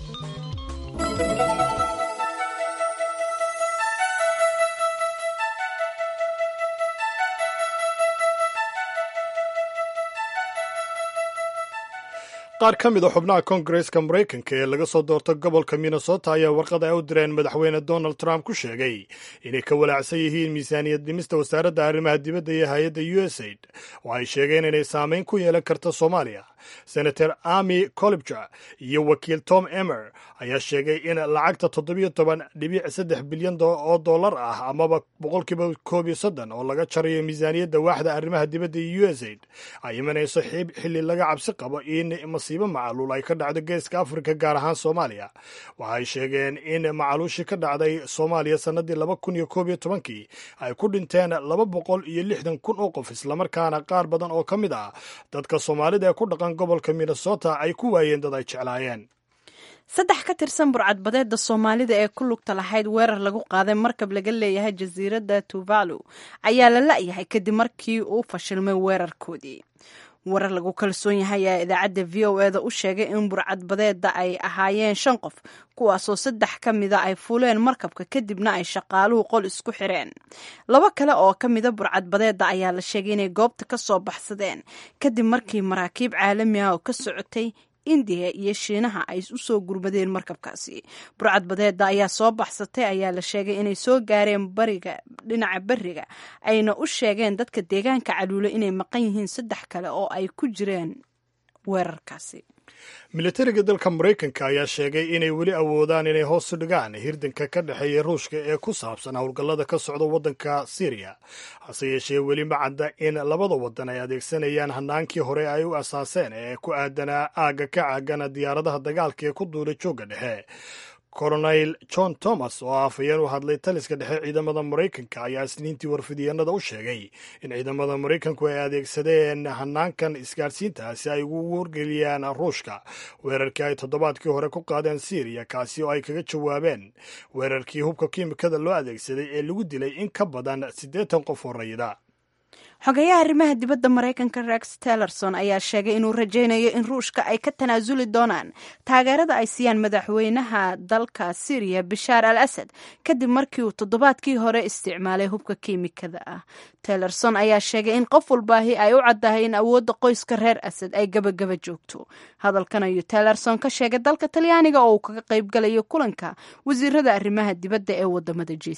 qaar ka mid a xubnaha kongareska maraykanka ee laga soo doorta gobolka minnesota ayaa warqad ay u direen madaxweyne donald trump ku sheegay inay ka walaacsan yihiin miisaaniyad dhimista wasaaradda arrimaha dibadda iyo hay-adda u s aid oo ay sheegeen inay saameyn ku yeelan karta soomaaliya senator ami colibja iyo wakiil tom emer ayaa sheegay in lacagta toddobiyo toban dhibic saddex bilyan oo dollar ah amaba boqolkiiba koob iyo soddon oo laga jarayo miisaaniyadda waaxda arrimaha dibadda iyo u s aid ay imanayso xilli laga cabsi qabo in masiibo macaluul ay ka dhacdo geeska afrika gaar ahaan soomaaliya waxay sheegeen in macaluushii ka dhacday soomaaliya sannadii laba kun iyo koob iyo tobankii ay ku dhinteen laba boqol iyo lixdan kun oo qof islamarkaana qaar badan oo ka mid ah dadka soomaalida ee ku dhaqan gobolka minnesota ay ku waayeen dad ay jeclaayeen saddex ka tirsan burcadbadeedda soomaalida ee ku lugta lahayd weerar lagu qaaday markab laga leeyahay jasiiradda tuvalu ayaa la la'yahay kadib markii uu fashilmay weerarkoodii warar lagu kalsoon yahay ayaa idaacadda v o eda u sheegay in burcadbadeedda ay ahaayeen shan qof kuwaasoo saddex ka mida ay fuuleen markabka kadibna ay shaqaaluhu qol isku xireen laba kale oo ka mida burcadbadeedda ayaa la sheegay inay goobta ka soo baxsadeen kadib markii maraakiib caalami ah oo ka socotay indiya iyo shiinaha ay u soo gurmadeen markabkaasi burcadbadeedda ayaa soo baxsatay ayaa la sheegay inay soo gaareen bariga dhinaca beriga ayna u sheegeen dadka deegaanka caluule inay maqan yihiin saddex kale oo ay ku jireen weerarkaasi militariga dalka maraykanka ayaa sheegay inay weli awoodaan inay hoos u dhigaan hirdanka ka dhexeeya ruushka ee ku saabsan howlgallada ka socda waddanka syriya hase yeeshee weli ma cadda in labada waddan ay adeegsanayaan hanaankii hore ay u asaaseen ee ku aadanaa aagga ka caagana diyaaradaha dagaalka ee ku duulay joogga dhexe colonel john thomas oo afhayeen u hadlay taliska dhexe ciidamada maraykanka ayaa isniintii warfidiyeenada u sheegay in ciidamada maraykanku ay adeegsadeen hanaankan isgaadhsiinta si ay ugu wargeliyaan ruushka weerarkii ay toddobaadkii hore ku qaadeen syriya kaasi oo ay kaga jawaabeen weerarkii hubka kiimikada loo adeegsaday ee lagu dilay in ka badan siddeetan qof oo rayida xogayaha arrimaha dibadda maraykanka rex tellerson ayaa sheegay inuu rajaynayo in ruushka ay ka tanaasuli doonaan taageerada ay siiyaan madaxweynaha dalka syriya bashaar al asad kadib markii uu toddobaadkii hore isticmaalay hubka kiimikada ah tellerson ayaa sheegay in qof walbaahi ay u caddahay in awoodda qoyska reer asad ay gabagaba joogto hadalkan ayuu tellerson ka sheegay dalka talyaaniga oo uu kaga qaybgalayo kulanka wasiirada arrimaha dibadda ee wadamada g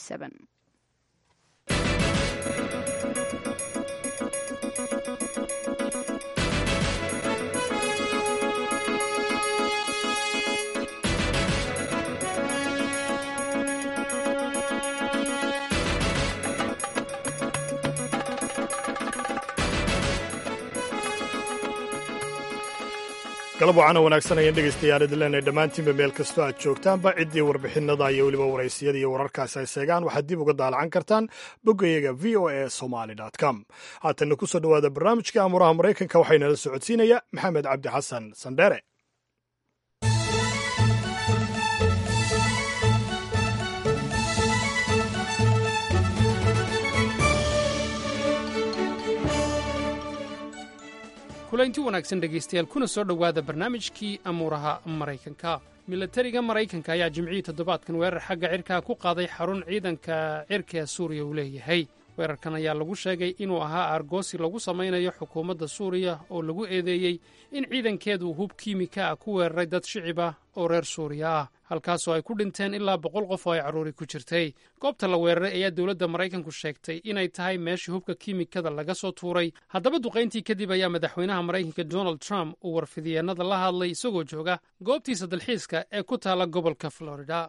galab wacana wanaagsan ayaan dhegaystayaal idin leenahay dhammaantiinba meel kastoo aad joogtaanba ciddii warbixinada iyo weliba waraysiyada iyo wararkaasi ay seegaan waxaad dib uga daalacan kartaan boggayaga v o a somaly com haatanna ku soo dhowaada barnaamijka amuuraha maraykanka waxaynala socodsiinaya maxamed cabdi xasan sandheere kulaynti wanaagsan dhegaystayaal kuna soo dhowaada barnaamijkii amuuraha maraykanka milatariga maraykanka ayaa jimcihii toddobaadkan weerar xagga cirkaa ku qaaday xarun ciidanka cirka suuriya uu leeyahay weerarkan ayaa lagu sheegay inuu ahaa aargoosi lagu samaynayo xukuumadda suuriya oo lagu eedeeyey in ciidankeedu hub kiimika ah ku weeraray dad shicib ah oo reer suuriya ah halkaasoo ay ku dhinteen ilaa boqol qof oo ay carruuri ku jirtay goobta la weeraray ayaa dowladda maraykanku sheegtay inay tahay meeshii hubka kiimikada laga soo tuuray haddaba duqayntii kadib ayaa madaxweynaha maraykanka donald trump uu warfidyeenada la hadlay isagoo jooga goobtiisa dalxiiska ee ku taala gobolka florida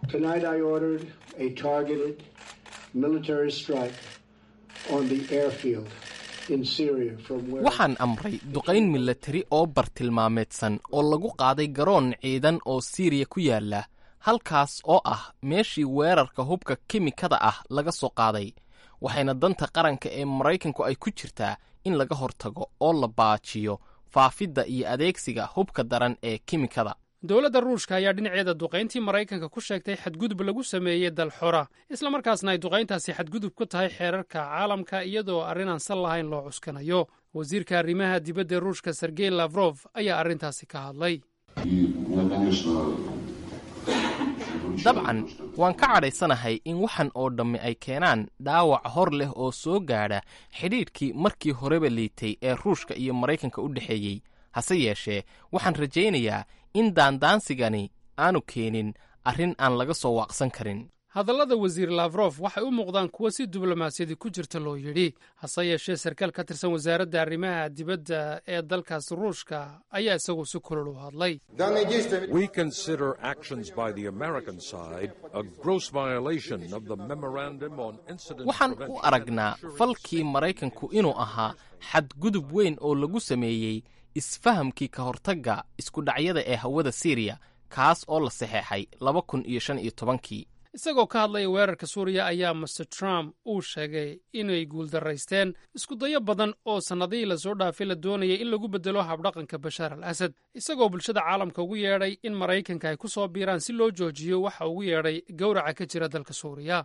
waxaan amray duqayn milatari oo bartilmaameedsan oo lagu qaaday garoon ciidan oo siiriya ku yaala halkaas oo ah meeshii weerarka hubka kimikada ah laga soo qaaday waxayna danta qaranka ee maraykanku ay ku jirtaa in laga hortago oo la baajiyo faafidda iyo adeegsiga hubka daran ee kimikada dowladda ruushka ayaa dhinaceeda duqayntii maraykanka ku sheegtay xadgudub lagu sameeyey dal xora islamarkaasna ay duqayntaasi xadgudub ku tahay xeerarka caalamka iyadoo arrin aan sal lahayn loo cuskanayo wasiirka arrimaha dibadda ee ruushka sergey lafrof ayaa arrintaasi ka hadlay dabcan waan ka cadhaysanahay in waxan oo dhammi ay keenaan dhaawac hor leh oo soo gaadha xidhiidhkii markii horeba liitay ee ruushka iyo maraykanka u dhexeeyey hase yeeshee waxaan rajaynayaa in daandaansigani aanu keenin arrin aan laga soo waaqsan karin hadallada wasiir lafrof waxay u muuqdaan kuwo si diblomaasiyadi ku jirta loo yidhi hase yeeshee sarkaal ka tirsan wasaaradda arrimaha dibadda ee dalkaas ruushka ayaa isagu si kulol u hadlay waxaan u aragnaa falkii maraykanku inuu ahaa xadgudub weyn oo lagu sameeyey isfahamkii ka hortagga iskudhacyada ee hawada siiriya kaas oo la saxeexay laba kun iyo shan iyo tobankii isagoo ka hadlaya weerarka suuriya ayaa master trump uu sheegay inay guuldaraysteen iskudayo badan oo sannadihii lasoo dhaafay la doonayay in lagu beddelo habdhaqanka bashaar al asad isagoo bulshada caalamka ugu yeedhay in maraykanka ay ku soo biiraan si loo joojiyo waxa ugu yeedhay gowraca ka jira dalka suuriya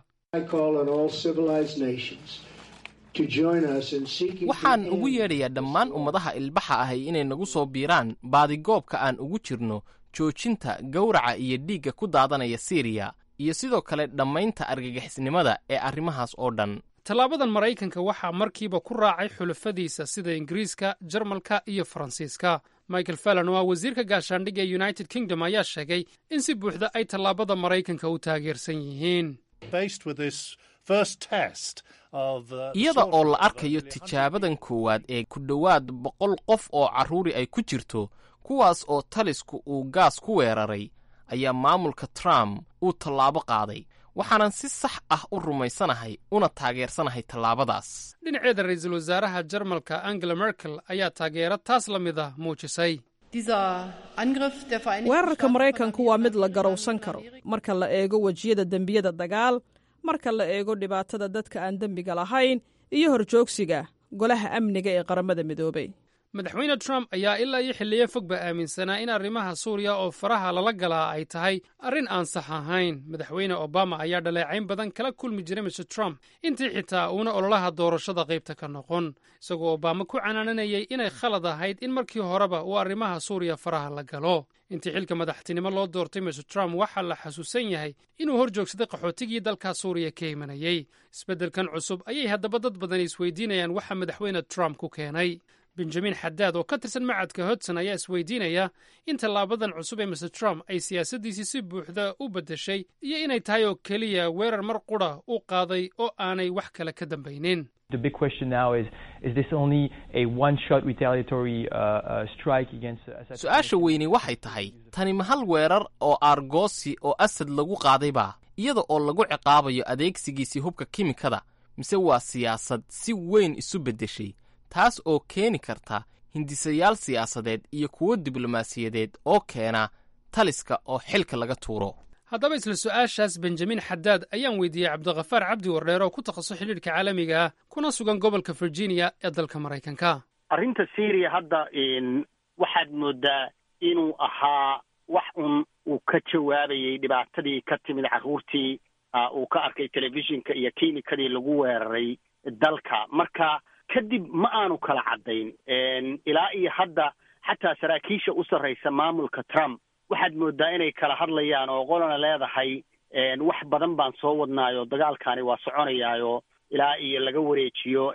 waxaan ugu yeedhayaa dhammaan ummadaha ilbaxa ahay inay nagu soo biiraan baadigoobka aan ugu jirno joojinta gowraca iyo dhiigga ku daadanaya siiriya iyo sidoo kale dhammaynta argagixisnimada ee arrimahaas oo dhan tallaabadan maraykanka waxaa markiiba ku raacay xulafadiisa sida ingiriiska jarmalka iyo faransiiska michael fallon oo ah wasiirka gaashaandhigga ee united kingdom ayaa sheegay in si buuxda ay tallaabada maraykanka u taageersan yihiin iyada oo la arkayo tijaabadan koowaad ee ku dhowaad boqol qof oo carruuri ay ku jirto kuwaas oo talisku uu gaas ku weeraray ayaa maamulka trump uu tallaabo qaaday waxaanan si sax ah u rumaysanahay una taageersanahay tallaabadaas dhinaceeda ra-iisul wasaaraha jarmalka angela merkel ayaa taageero taas la mid ah muujisay weerarka maraykanku waa mid la garowsan karo marka la eego wejiyada dembiyada dagaal marka la eego dhibaatada dadka aan dembiga lahayn iyo horjoogsiga golaha amniga ee qaramada midoobay madaxweyne trump ayaa ilaa iyo xilliyo fogba aaminsanaa in arrimaha suuriya oo faraha lala galaa ay tahay arrin aan sax ahayn madaxweyne obama ayaa dhaleecayn badan kala kulmi jiray mr trump intii xitaa uuna ololaha doorashada qaybta ka noqon isagoo obama ku canaananayay inay khalad ahayd in markii horeba uu arrimaha suuriya faraha la galo intii xilka madaxtinimo loo doortay mr trump waxaa la xasuusan yahay inuu hor joogsaday qaxootigii dalka suuriya ka imanayey isbeddelkan cusub ayay haddaba dad badani isweydiinayaan waxa madaxweyne trump ku keenay benjamin xadaad oo ka tirsan macadka hodson ayaa isweydiinaya in tallaabadan cusub ee mr trump ay siyaasaddiisii si buuxda u beddeshay iyo inay tahay oo keliya weerar mar qudha u qaaday oo aanay wax kale ka dambaynin su-aasha weyni waxay tahay tani ma hal weerar oo aargoosi oo asad lagu qaadayba iyada oo lagu ciqaabayo adeegsigiisii hubka kimikada mise waa siyaasad si weyn isu beddeshay taas oo keeni karta hindisayaal siyaasadeed iyo kuwo diblomaasiyadeed oo keena taliska oo xilka laga tuuro haddaba isla su-aashaas benjamin xadaad ayaan weydiiyey cabdikhafaar cabdi wardheer oo ku takhasus xidhiidhka caalamiga ah kuna sugan gobolka virginia ee dalka maraykanka arrinta syria hadda waxaad moodaa inuu ahaa wax un uu ka jawaabayay dhibaatadii ka timid carruurtii uu ka arkay telefishinka iyo kiimikadii lagu weeraray dalka marka kadib ma aanu kala caddayn ilaa iyo hadda xataa saraakiisha u sarraysa maamulka trump waxaad moodaa inay kala hadlayaan oo qolana leedahay wax badan baan soo wadnaayo dagaalkaani waa soconayaayo ilaa iyo laga wareejiyo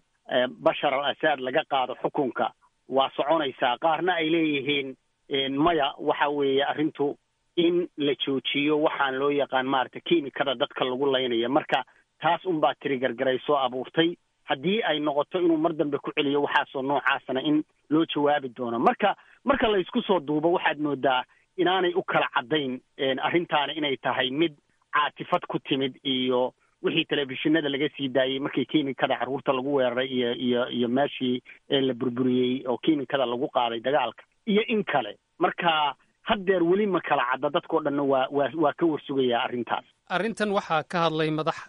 bashar al asad laga qaado xukunka waa soconaysaa qaarna ay leeyihiin maya waxa weeye arrintu in la joojiyo waxaan loo yaqaan maaragtay kiimikada dadka lagu laynaya marka taas unbaa tirigargaray soo abuurtay haddii ay noqoto inuu mar dambe ku celiyo waxaasoo noocaasana in loo jawaabi doono marka marka la isku soo duubo waxaad moodaa inaanay u kala caddayn arrintaana inay tahay mid caatifad ku timid iyo wixii telefishinada laga sii daayey markii kiimikada carruurta lagu weeraray iyo iyo iyo meeshii la burburiyey oo kiimikada lagu qaaday dagaalka iyo in kale marka haddeer weli ma kala cadda dadkao dhanna waa waa waa ka warsugayaa arrintaas arrintan waxaa ka hadlay madax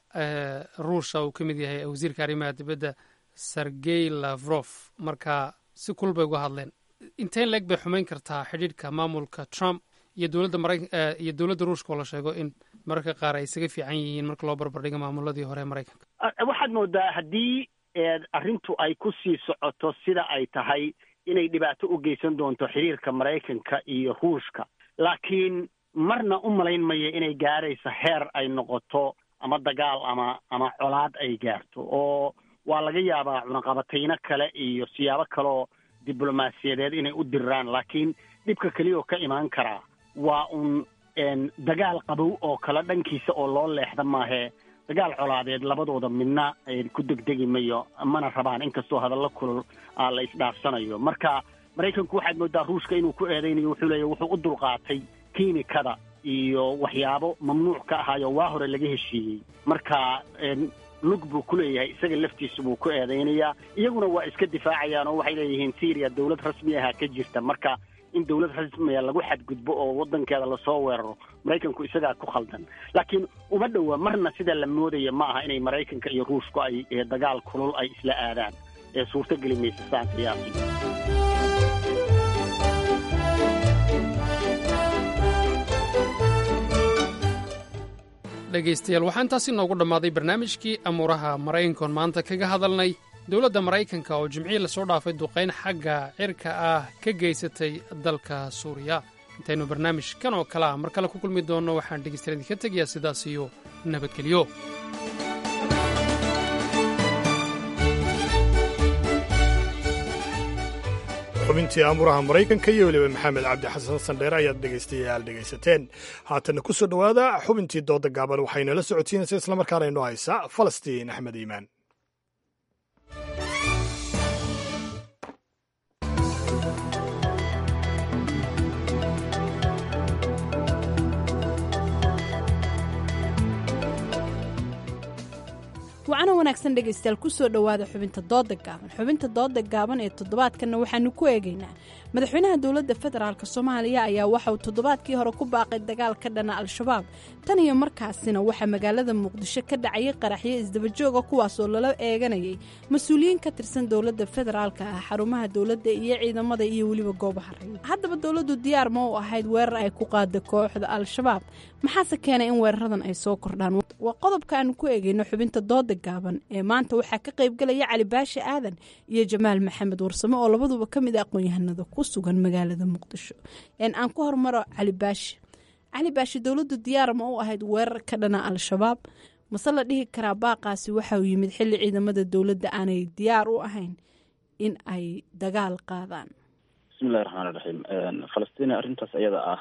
ruusha uu ka mid yahay wasiirka arrimaha dibadda sergey lavrof marka si kul bay uga hadleen inteen leeg bay xumayn kartaa xidhiidhka maamulka trump iyo dowladda mara iyo dowladda ruushka oo la sheego in mararka qaar ay isaga fiican yihiin marka loo barbardhigo maamuladii hore ee maraykanka waxaad moodaa haddii arrintu ay ku sii socoto sida ay tahay inay dhibaato u geysan doonto xiriirka maraykanka iyo ruushka laakiin marna u malayn maya inay gaarayso heer ay noqoto ama dagaal ama ama colaad ay gaarto oo waa laga yaabaa cunaqabatayno kale iyo siyaabo kaleoo diblomaasiyadeed inay u diraan laakiin dhibka keliya oo ka imaan karaa waa un dagaal qabow oo kale dhankiisa oo loo leexda maahee dagaal colaadeed labadooda midna ku degdegi mayo mana rabaan inkastoo hadallo kulul la isdhaafsanayo marka maraykanku waxaad moodaa ruushka inuu ku eedaynayo wuxuu leeya wuxuu u dulqaatay kiimikada iyo waxyaabo mamnuuc ka ahaayo waa hore laga heshiiyey marka lug buu ku leeyahay isaga laftiisu buu ku eedaynayaa iyaguna waa iska difaacayaan oo waxay leeyihiin syriya dowlad rasmi aha ka jirta marka in dowlad rasmiya lagu xadgudbo oo waddankeeda lasoo weeraro maraykanku isagaa ku khaldan laakiin uma dhowa marna sida la moodaya ma aha inay maraykanka iyo ruushku ay dagaal kulul ay isla aadaan ee suurtogeli maysa saan qiyaasi dhegaystayaal waxaa intaasi noogu dhammaaday barnaamijkii amuuraha maraykankoon maanta kaga hadalnay dowladda maraykanka oo jimcihii lasoo dhaafay duqayn xagga cirka ah ka geysatay dalka suuriya intaynu barnaamijkan oo kale ah mar kale ku kulmi doonno waxaan dhegaystayaal idinka tegayaa sidaas iyo nabadgelyo xubintii aamuraha maraykanka iyo weliba maxamed cabdi xasan sandheere ayaad dhegaystayaal dhegaysateen haatanna ku soo dhowaada xubintii dooda gaaban waxaynala socotiinaysa islamarkaana inoo haysa falastiin axmed iimaan wacana wanaagsan dhegaystayaal kusoo dhowaada xubinta dooda gaaban xubinta dooda gaaban ee toddobaadkanna waxaanu ku eegaynaa madaxweynaha dowladda federaalk soomaaliya ayaa waxa uu toddobaadkii hore ku baaqay dagaal ka dhana al-shabaab tan iyo markaasina waxaa magaalada muqdisho ka dhacayay qaraxyo isdabajooga kuwaas oo lala eeganayay mas-uuliyiin ka tirsan dowladda federaalka ah xarumaha dowladda iyo ciidamada iyo weliba goobaha rayid haddaba dowladdu diyaar ma u ahayd weerar ay ku qaada kooxda al-shabaab maxaase keenay in weeraradan ay soo kordhaan waa qodobka aanu ku eegayno xubinta dooda gaaban ee maanta waxaa ka qaybgalaya cali baashi aadan iyo jamaal maxamed warsame oo labaduba ka mid a aqoon-yahanada ku sugan magaalada muqdisho aan ku hormaro cali baashi cali baashi dowladdu diyaar ma u ahayd weerar ka dhana al-shabaab mase la dhihi karaa baaqaasi waxa uu yimid xilli ciidamada dowladda aanay diyaar u ahayn in ay dagaal qaadaan bismillahi raxmaani raxiim falastiin arrintaas iyada ah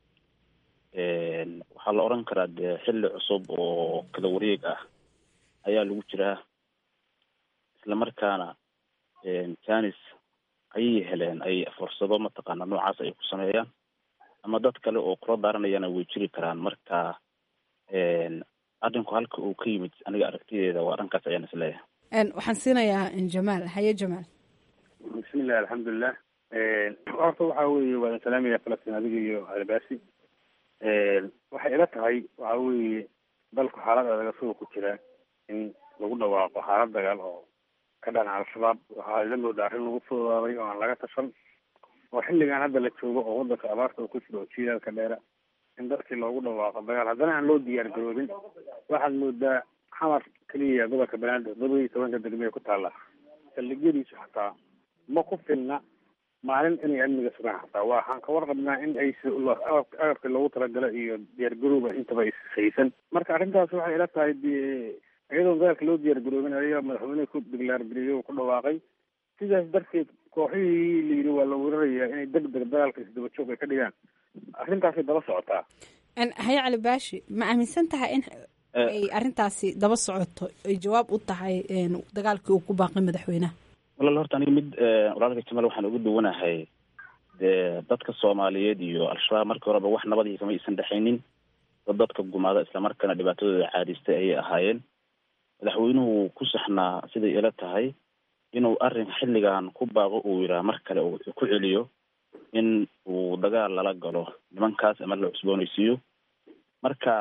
waxaa la odhan karaa dee xilli cusub oo kala wareeg ah ayaa lagu jiraa islamarkaana janis ayay heleen ay fursado mataqaana noocaas ay ku sameeyaan ama dad kale oo kula daaranayana way jiri karaan marka arrinku halka uu ka yimid aniga aragtideeda waa dhankaas ayaan isleeyahay waxaan siinayaa jamaal haye jamaal bismillahi alxamdulilah horta waxa weeye waa salaamaya falastiin adiga iyo albaasi waxay ila tahay waxa weeye dalku xaalad adaga suga ku jira in lagu dhawaaqo xaalad dagaal oo ka dhana al-shabaab waxaa ila moodaa arrin lagu fududaaday oo aan laga tashan oo xilligan hadda la joogo oo wadanka abaarta uu ku jiro oo jiilaalka dheera in dadkii loogu dhawaaqo dagaal haddana aan loo diyaar garoobin waxaad moodaa xamar keliya gobolka banaadir todobadii tobanka degme ee ku taalla saldhigyadiisu xataa ma ku filna maalin inay amniga sugaan xataa waxaan ka warqabnaa in ay agabka loogu talagalo iyo diyaar garooba intaba ishaysan marka arrintaas waxay ila tahay de iyadoo dagaalka loo diyaar garoobin ayaa madaxweyneha ku diglaargariyey oo ku dhawaaqay sidaas darteed kooxihii la yidhi waa la weerarayaa inay deg deg dagaalka isdaba joog ay ka dhigaan arrintaasay daba socotaa haye cali baashi ma aaminsan tahay in ay arrintaasi daba socoto ay jawaab u tahay dagaalkii uu ku baaqay madaxweynaha walaal horta aniga mid walaalka jamal waxaan uga duwanahay dee dadka soomaaliyeed iyo al-shabaab markii horeba wax nabadii kama aysan dhexaynin dad dadka gumaada islamarkaana dhibaatadooda caadistay ayay ahaayeen madaxweynuhu ku saxnaa siday ila tahay inuu arrin xilligan ku baaqo uu yidhaha mar kale uu ku celiyo in uu dagaal lala galo nimankaas ama la cusboonaysiiyo marka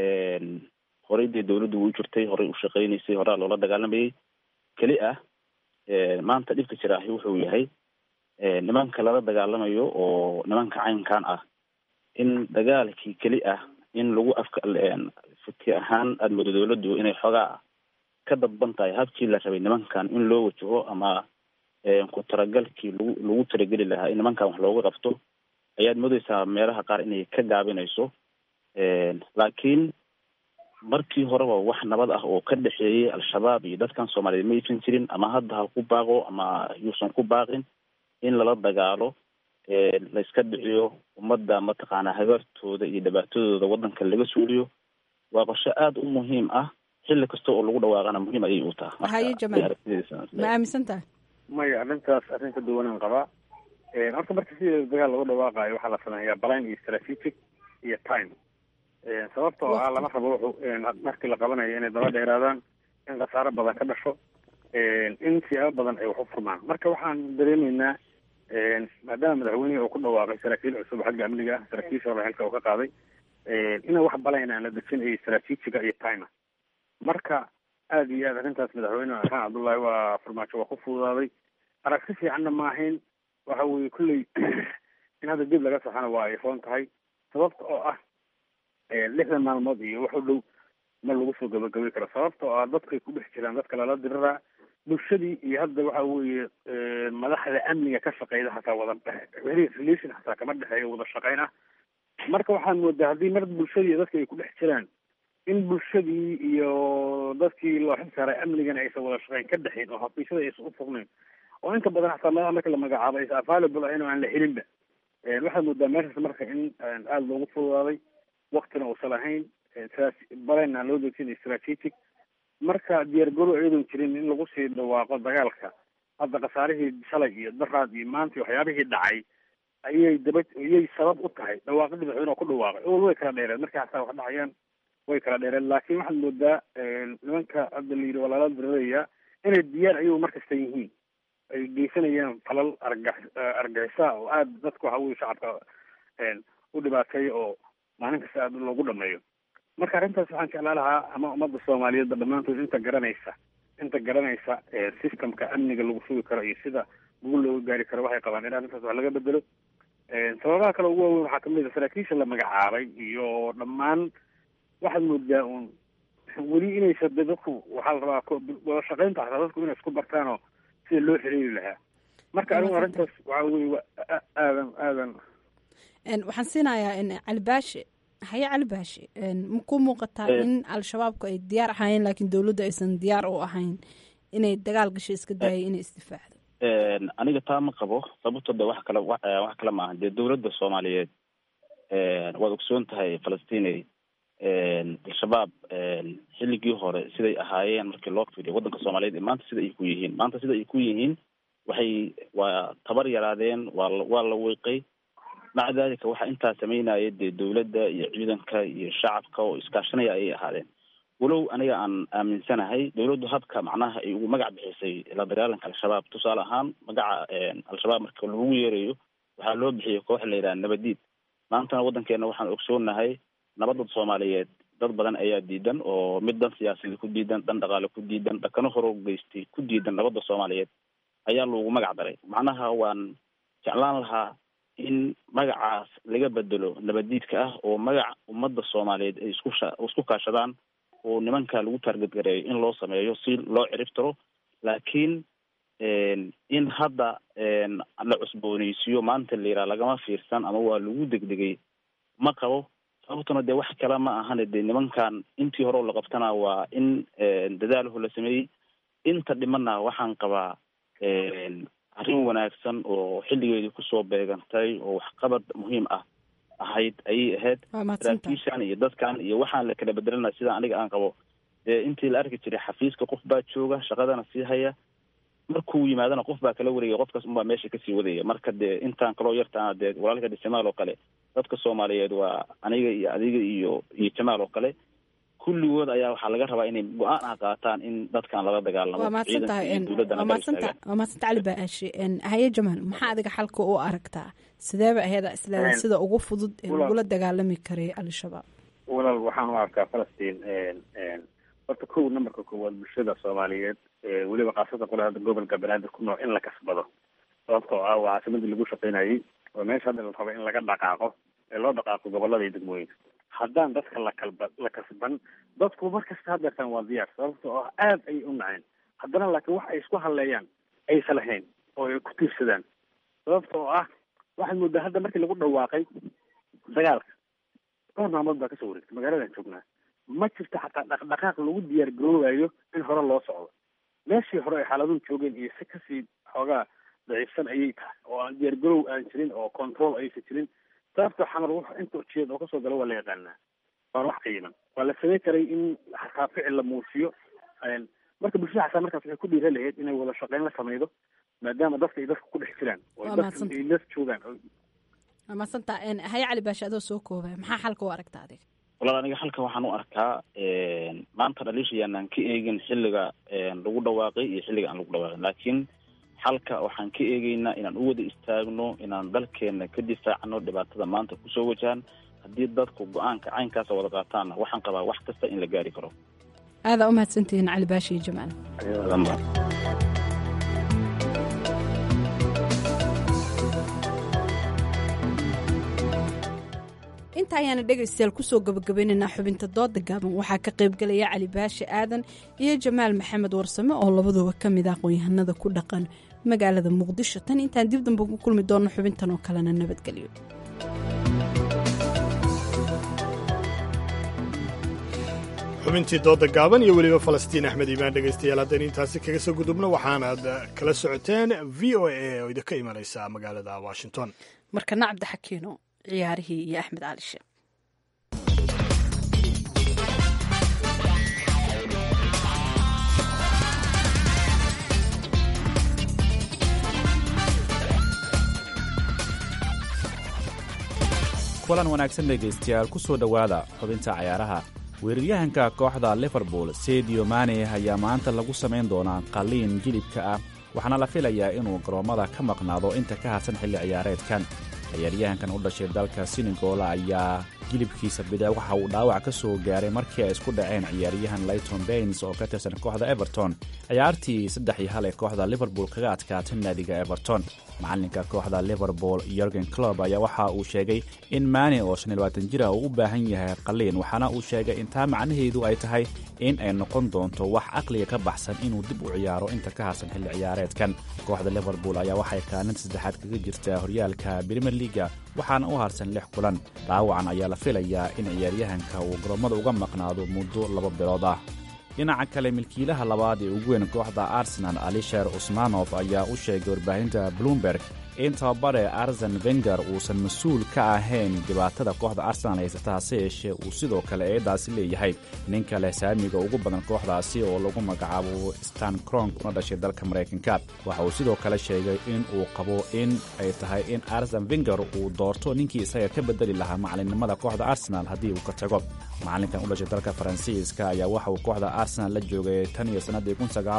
horey dee dawladdu way u jirtay horey u shaqaynaysay horaa loola dagaalamayay keli ah maanta dhibka jiraahi wuxuu yahay nimanka lala dagaalamayo oo nimanka caynkan ah in dagaalkii keli ah in lagu afka fiki ahaan aada moodo dawladdu inay xoogaa ka dadban tahay habkii la rabay nimankan in loo wajaho ama ku talagalkii lagu lagu talageli lahaa in nimankan wax looga qabto ayaad moodeysaa meelaha qaar inay ka gaabinayso laakiin markii horeba wax nabad ah oo ka dhexeeyay al-shabaab iyo dadkan soomaaliyeed ma aysan jirin ama hadda ha ku baaqo ama yuusan ku baaqin in lala dagaalo la iska dhiciyo ummadda mataqaanaa habaartooda iyo dhibaatadooda waddanka laga suuliyo waa qorshe aada u muhiim ah xilli kasta oo lagu dhawaaqana muhiim ayay u taha haye jamaal ma aaminsan tahay maya arrintaas arrin ka duwanaan qabaa horta marka sideeda dagaal lagu dhawaaqaayo waxaa la sameeyaa balan iyo strategic iyo time sababta oo ah lama rabo wuxuu markii la qabanayo inay daba dheeraadaan in khasaaro badan ka dhasho in siyaabo badan ay wax u furmaan marka waxaan dareemaynaa maadaama madaxweynihii uu ku dhawaaqay saraakiil cusub xagga amniga ah saraakiisha hore xilka uu ka qaaday ina wax balayn aan la dejin iyo strategiga iyo time marka aada iyo aad arrintaas madaxweyne xasan cabdullaahi waa farmaajo waa ku fududaaday aragti fiicanna ma ahayn waxa weeye kulley in hadda dib laga saxana waa ay roon tahay sababta oo ah lixdan maalmood iyo wax u dhow ma lagu soo gabagabay karo sababta oo ah dadkay ku dhex jiraan dadka lala diriraa bulshadii iyo hadda waxa weeye madaxda amniga ka shaqeyda hataa wada relation hataa kama dhexeeyo wada shaqeyn ah marka waxaad moodaa haddii mar bulshadii iyo dadka ay ku dhex jiraan in bulshadii iyo dadkii loo xil saaray amnigana aysan wada shaqeyn ka dhexin oo xafiisyada aysan u fognayn oo inta badan hataa madaxa marka la magacaabo aysan available ahayn oo aan la helinba waxaad moodaa meeshaas marka in aada loogu fududaaday waktina uusan lahayn balan aan loo dejin strategic marka diyaar garo iyadoon jirin in lagu sii dhawaaqo dagaalka hadda khasaarihii shalay iyo daraad iyo maanta waxyaabihii dhacay ayay daba ayay sabab u tahay dhawaaqidii madaxweyne ku dhawaaqay owal way kala dheereen markii hataa wax dhacayaan way kala dheereen laakiin waxaad moodaa nimanka hadda la yidhi waa lala dirirayaa inay diyaar ayagu markasta yihiin ay geysanayaan falal argax argixisa oo aada dadka waxa weye shacabka u dhibaateeya oo maalin kasta aada loogu dhameeyo marka arrintaas waxaan jeclaa lahaa ama ummadda soomaaliyeedba dhammaantood inta garanaysa inta garanaysa systemka amniga lagu sugi karo iyo sida guul looga gaari karo waxay qabaan in arrintaas wax laga bedelo sababaha kale ugu waaweyn waxaa kamid a saraakiisha la magacaabay iyo dhammaan waxaad moodaa uun weli inaysa de dadku waxaa la rabaa wada shaqeynta hataa dadku inay isku bartaanoo sida loo xiriiri lahaa marka anigu arrintaas waxa weye wa aadan aadan waxaan siinayaa cali baashe haye cali baashe ma ku muuqataa in al-shabaabku ay diyaar ahaayeen laakiin dowladdu aysan diyaar u ahayn inay dagaal gasho iska daayay inay isdifaacdo aniga taa ma qabo sababto de wax kale wax kale maaha dee dowladda soomaaliyeed waad ogsoon tahay falastiney al-shabaab xilligii hore siday ahaayeen markii loo fiiriyo waddanka soomaaliyeed maanta sida ay ku yihiin maanta sida ay ku yihiin waxay waa tabar yaraadeen waa waa la wiiqay maca dalika waxaa intaa sameynaya dee dowladda iyo ciidanka iyo shacabka oo iskaashanaya ayay ahaadeen walow aniga aan aaminsanahay dowladdu habka macnaha ay ugu magac bixisay la dagaalanka al-shabaab tusaale ahaan magaca al-shabaab marka lagu yeerayo waxaa loo bixiyay koox la yidhaha nabadiid maantana waddankeena waxaan ogsoonahay nabadda soomaaliyeed dad badan ayaa diidan oo mid dan siyaasadi ku diidan dan dhaqaale ku diidan dhakano horo geystay ku diidan nabadda soomaaliyeed ayaa loogu magac daray macnaha waan jeclaan lahaa in magacaas laga bedelo nabadiidka ah oo magac ummadda soomaaliyeed ay isku sha isku kaashadaan oo nimanka lagu taargadgareeyo in loo sameeyo si loo ciribtiro laakiin in hadda la cusbooneysiiyo maanta la yidhaha lagama fiirsan ama waa lagu degdegay ma qabo sababtuna dee wax kale ma ahane dee nimankan intii hore oo la qabtana waa in dadaalahu la sameeyey inta dhimana waxaan qabaa arrin wanaagsan oo xilligeedii kusoo beegantay oo waxqabad muhiim ah ahayd ayay ahayd saraakiishan iyo dadkan iyo waxaan la kala bedelanaya sida aniga aan qabo dee intii la arki jiray xafiiska qof baa jooga shaqadana sii haya markuu yimaadana qof baa kala wareegaya qofkaas unbaa meesha kasii wadaya marka dee intaan kaloo yartaana dee walaalka de jamaal oo kale dadka soomaaliyeed waa aniga iyo adiga iyo iyo jamaal oo kale kulligood ayaa waxaa laga rabaa inay go-aan ah qaataan in dadkan lala dagaalamo waa mahadsan tahay waa mahadsanta waa mahadsanta cali baashi haye jamaal maxaa adiga xalka u aragtaa sideeba aheeda isleeda sida ugu fudud ee lagula dagaalami karay al-shabaab walaal waxaan u arkaa falastiin horta kow numberka koowaad bulshada soomaaliyeed weliba khaasatan qole hadda gobolka banaadir ku nool in la kasbado sababtoo ah waa caasimadii lagu shaqaynayay oo meesha hadda la rabo in laga dhaqaaqo ee loo dhaqaaqo gobolada iyo degmooyinka haddaan dadka la kalba la kasban dadku markasta hadeertaan waa diyaar sababtoo ah aad ayay u naceen haddana laakiin wax ay isku hadleeyaan aysa lahayn oo ay ku tiirsadaan sababtoo ah waxaad moodaa hadda markii lagu dhawaaqay dagaalka dhowr maalmood baa kasoo wareegtay magaaladan joognaa ma jirto xataa dhaqdhaqaaq lagu diyaar garoobayo in hore loo socdo meeshii hore ay xaaladuhu joogeen iyo si kasii xoogaa daciifsan ayay tahay oo aan diyaar garoow aan jirin oo control aysan jirin sababta xamar w inta ujeed oo kasoo gala waa la yaqaanaa waan wax qiiman waa la samey karay in xataa ficil la muujiyo marka bulshada xataa markaas waxay ku dhiira lahayd inay wada shaqeyn la sameydo maadaama dadka ay dadka ku dhex jiraan oo dadka ay las joogaan waa mahadsanta haye cali baashi adoo soo koobaya maxaa xalka u aragta adiga walaal aniga halka waxaan u arkaa maanta dhaliisha yaanaan ka eegin xilliga lagu dhawaaqay iyo xilliga aan lagu dhawaaqin laakiin xalka waxaan ka eegeynaa inaan u wada istaagno inaan dalkeena ka difaacno dhibaatada maanta kusoo wajahan haddii dadku go-aanka caynkaasa wada qaataanna waxaan qabaa wax kasta in la gaari karo aadaa u mahadsantihiin cali baashi iyo jamaal inta ayaana dhegaystayaal kusoo gabagabaynaynaa xubinta dooda gaaban waxaa ka qaybgalaya cali baashi aadan iyo jamaal maxamed warsame oo labaduba ka mid ah aqoon-yahanada ku dhaqan magaalada muqdisho tan intaan dib damba ku kulmi doonno xubintan oo kalena nabadgelyo xubintii dooda gaaban iyo weliba falastiin axmed iimaan dhegaystayaal haddaynu intaasi kaga soo gudubno waxaanaad kala socoteen v o a oo idinka imanaysa magaalada washington markana cabdixakiino ciyaarihii iyo axmed cali sheekh kulan wanaagsan dhegaystayaal ku soo dhowaada xubinta cayaaraha weeraryahanka kooxda liverpool sedio mane ayaa maanta lagu samayn doonaa qalliin jilibka ah waxaana la filayaa inuu garoommada ka maqnaado inta ka harsan xilli ciyaareedkan ciyaaryahankan u dhashay dalka senegola ayaa jilibkiisa bida waxa uu dhaawac ka soo gaaray markii ay isku dhaceen ciyaaryahan layton bains oo ka tirsan kooxda everton ciyaartii saddex iyo hal ee kooxda liverpool kaga adkaatay naadiga everton macalinka kooxda liverpool yorgen clob ayaa waxa uu sheegay in maane oo shan iyo labaatan jira uu u baahan yahay qaliin waxaana uu sheegay intaa macnaheedu ay tahay in ay noqon doonto wax caqliga ka baxsan inuu dib u ciyaaro inta ka harsan xilli ciyaareedkan kooxda liverpool ayaa waxay kaalinta saddexaad kaga jirtaa horyaalka brimer liga waxaana u harsan lix kulan dhaawacan ayaa la filayaa in ciyaaryahanka uu garoomada uga maqnaado muddo laba bilood ah dhinaca kale milkiilaha labaad ee ugu weyn kooxda arsenal alisher usmanof ayaa u sheegay warbaahinta bloomberg in tababare arsen wenger uusan mas-uul ka ahayn dhibaatada kooxda arsenal haysata hase yeeshee uu sidoo kale eedaasi leeyahay nin kale saamiga ugu badan kooxdaasi oo lagu magacaabo stan cronk una dhashay dalka maraykanka waxa uu sidoo kale sheegay in uu qabo in ay tahay in arsen wenger uu doorto ninkii isaga ka bedeli lahaa macalinimada kooxda arsenal haddii uu ka tago macalinkan u dhashay dalka faransiiska ayaa waxa uu kooxda arsenal la joogay tan iyo sannadii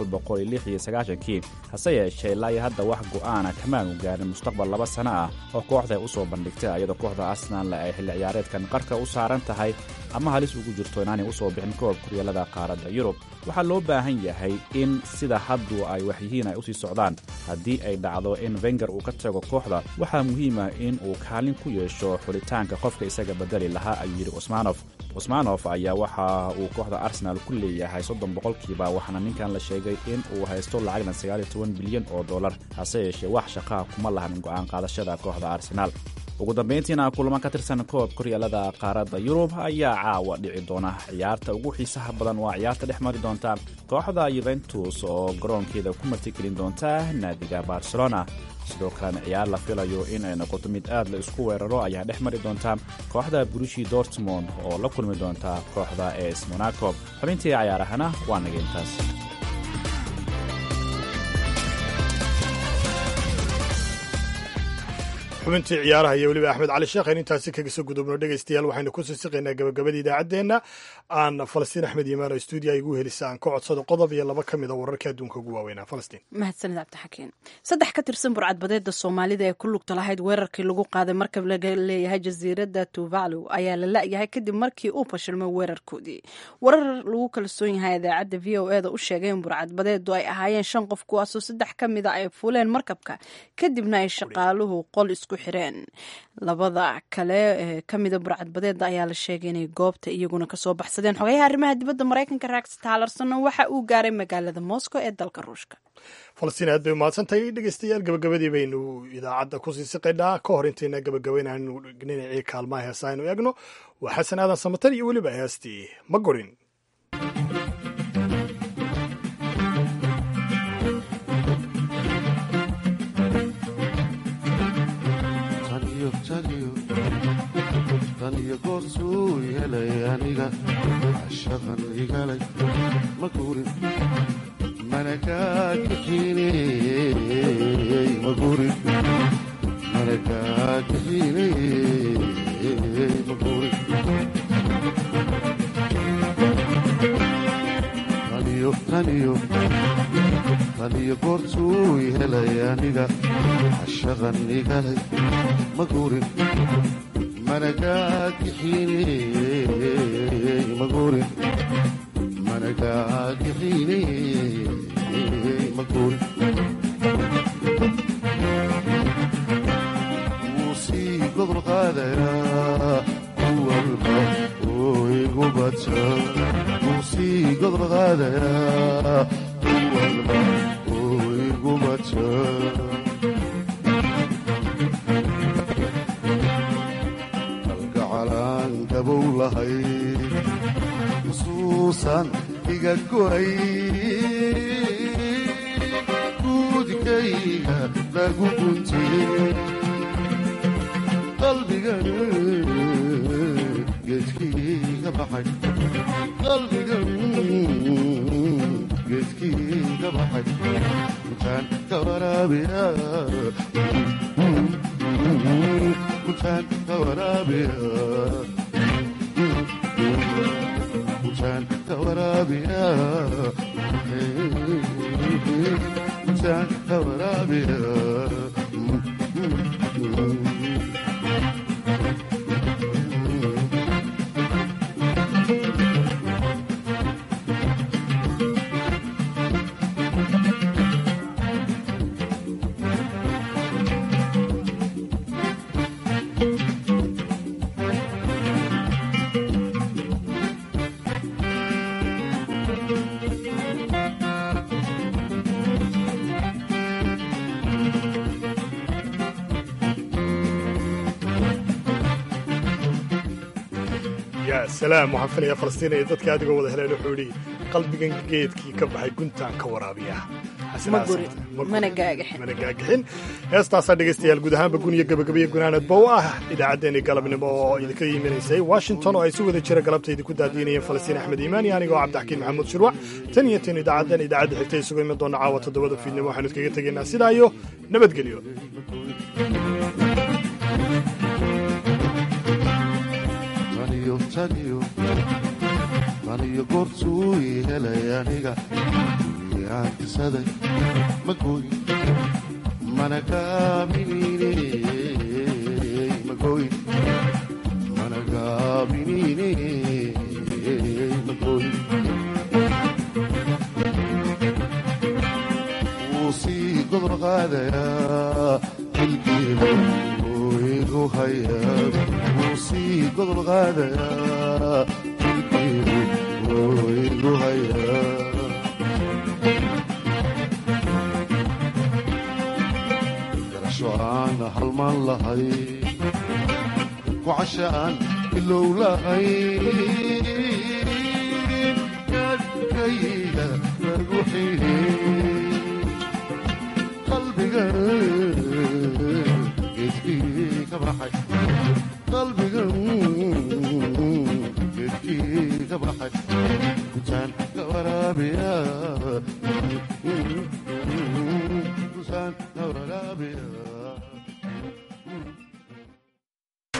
kii hase yeeshee ilaa iyo hadda wax go'aana kamaanu gaarin mustaqbal laba sano ah oo kooxda ay u soo bandhigtay iyadoo kooxda arsenal ay xilli ciyaareedkan qarka u saaran tahay ama halis ugu jirto inaanay u soo bixin koob kuryaalada qaaradda yurub waxaa loo baahan yahay in sida haddu ay waxyihiin ay usii socdaan haddii ay dhacdo in wenger uu ka tago kooxda waxaa muhiima in uu kaalin ku yeesho xulitaanka qofka isaga bedeli lahaa ayuu yidhi usmanof usmanof ayaa waxa uu kooxda arsenal ku leeyahay soddon boqolkiiba waxaana ninkan la sheegay in uu haysto lacagna sagaaliyo toban bilyan oo dollar hase yeeshee wax shaqaa kuma lahan go'aan qaadashada kooxda arsenaal ugu dambayntiina kulamo ka tirsan koob koryaalada qaaradda yurub ayaa caawa dhici doona ciyaarta ugu xiisaha badan waa ciyaarta dhex mari doonta kooxda yuventus oo garoonkeeda ku martigelin doonta naadiga barcelona sidoo kalena ciyaar la filayo in ay noqoto mid aad la isku weeraro ayaa dhex mari doonta kooxda brushi dortmond oo la kulmi doonta kooxda es monaco xubintii cayaarahana waa naga intaas xubintii ciyaaraha iyo weliba axmed cali sheekh ayn intaasi kaga soo gudubno dhegaystayaal waxaynu ku siisiqaynaa gabagabada idaacaddeenna aan falastiin axmed yimaano stuudiya igu helisa aan ka codsado qodob iyo laba ka mid a wararka adduunka ugu waaweynaa falastiin mahadsanid cabdixakiin saddex ka tirsan burcadbadeeda soomaalida ee ku lugta lahayd weerarkii lagu qaaday markab laga leeyahay jasiiradda tuvalu ayaa la la-yahay kadib markii uu fashilmay weerarkoodii warar lagu kalsoon yahay idaacadda v o eda u sheegay in burcadbadeedu ay ahaayeen shan qof kuwaasoo saddex ka mid a ay fuuleen markabka kadibna ay shaqaaluhu qol isku xireen labada kale ee ka mida burcadbadeeda ayaa la sheegay inay goobta iyaguna kasoo baxsadeen xogayaha arrimaha dibadda maraykanka rex talerson waxa uu gaaray magaalada moscow ee dalka ruushka falastiin aad bay umahadsantahay dhegeystayaal gabagabadii baynu idaacadda kusii siqaynaa ka hor intayna gabagabaynaanu dhinacii kaalmaha heesa aynu eegno waa xasan aadan samatar iyo weliba heestii ma gorin taniyo goorsuu helay aniga shaqan igalay ma gurin mana kaagixiney ma gurin mana kaagixiney ma gurin taniyo taniyo taniyo goorsuu helay aniga shaqan igalay ma gurin managaagixiney magurin managaagixiney magurin wuu sii gobol qaadayaa kuwalba oo igu bata wuu sii gobol qaadayaa kuwalba oo igu bata xusuusan iga goray guudkayga lagu guntiyey qalbigan geedkiiga baxay qalbigan geedkiiga baxay intaan ka waraabiya intaan ka waraabiya yaa salaam waxaan filayaa falastiin ay dadka aad uga wada heleen wuxuu yidhi qalbigan geedkii ka baxay guntaan ka waraabiya mana gaagixin mana gaagixin heestaasaa dhegaystayaal guud ahaanba guniyo gabagabayo gunaanadba u ah idaacaddeenii galabnimo oo idinka yiminaysay washington oo ay si wada jira galabta idinku daadiinayeen falastiin axmed iimaan iyo anigoo cabdixakiin maxamuud shirwac tan iyo tan idaacaddan idaacadda xigta isugu iman doona caawa toddobada fiidnimo waxaanu iskaga tegaynaa sidaa iyo nabadgelyo taniyo goortuu ii helay aniga aankisaday ma gooyin mana gaabiniiney ma gooyin mana gaabiniiney ma gooyin wuu sii gobol qaadayaa xilkiiba oo igu hayaa wuu sii gobol qaadayaa xilkiibu oo igu hayaa garasho aan halmaan lahay وعشان كله لغين كيدا روحي قلبي قد فيك بحي قلبي قد فيك بحي كان ورابيا كان ورابيا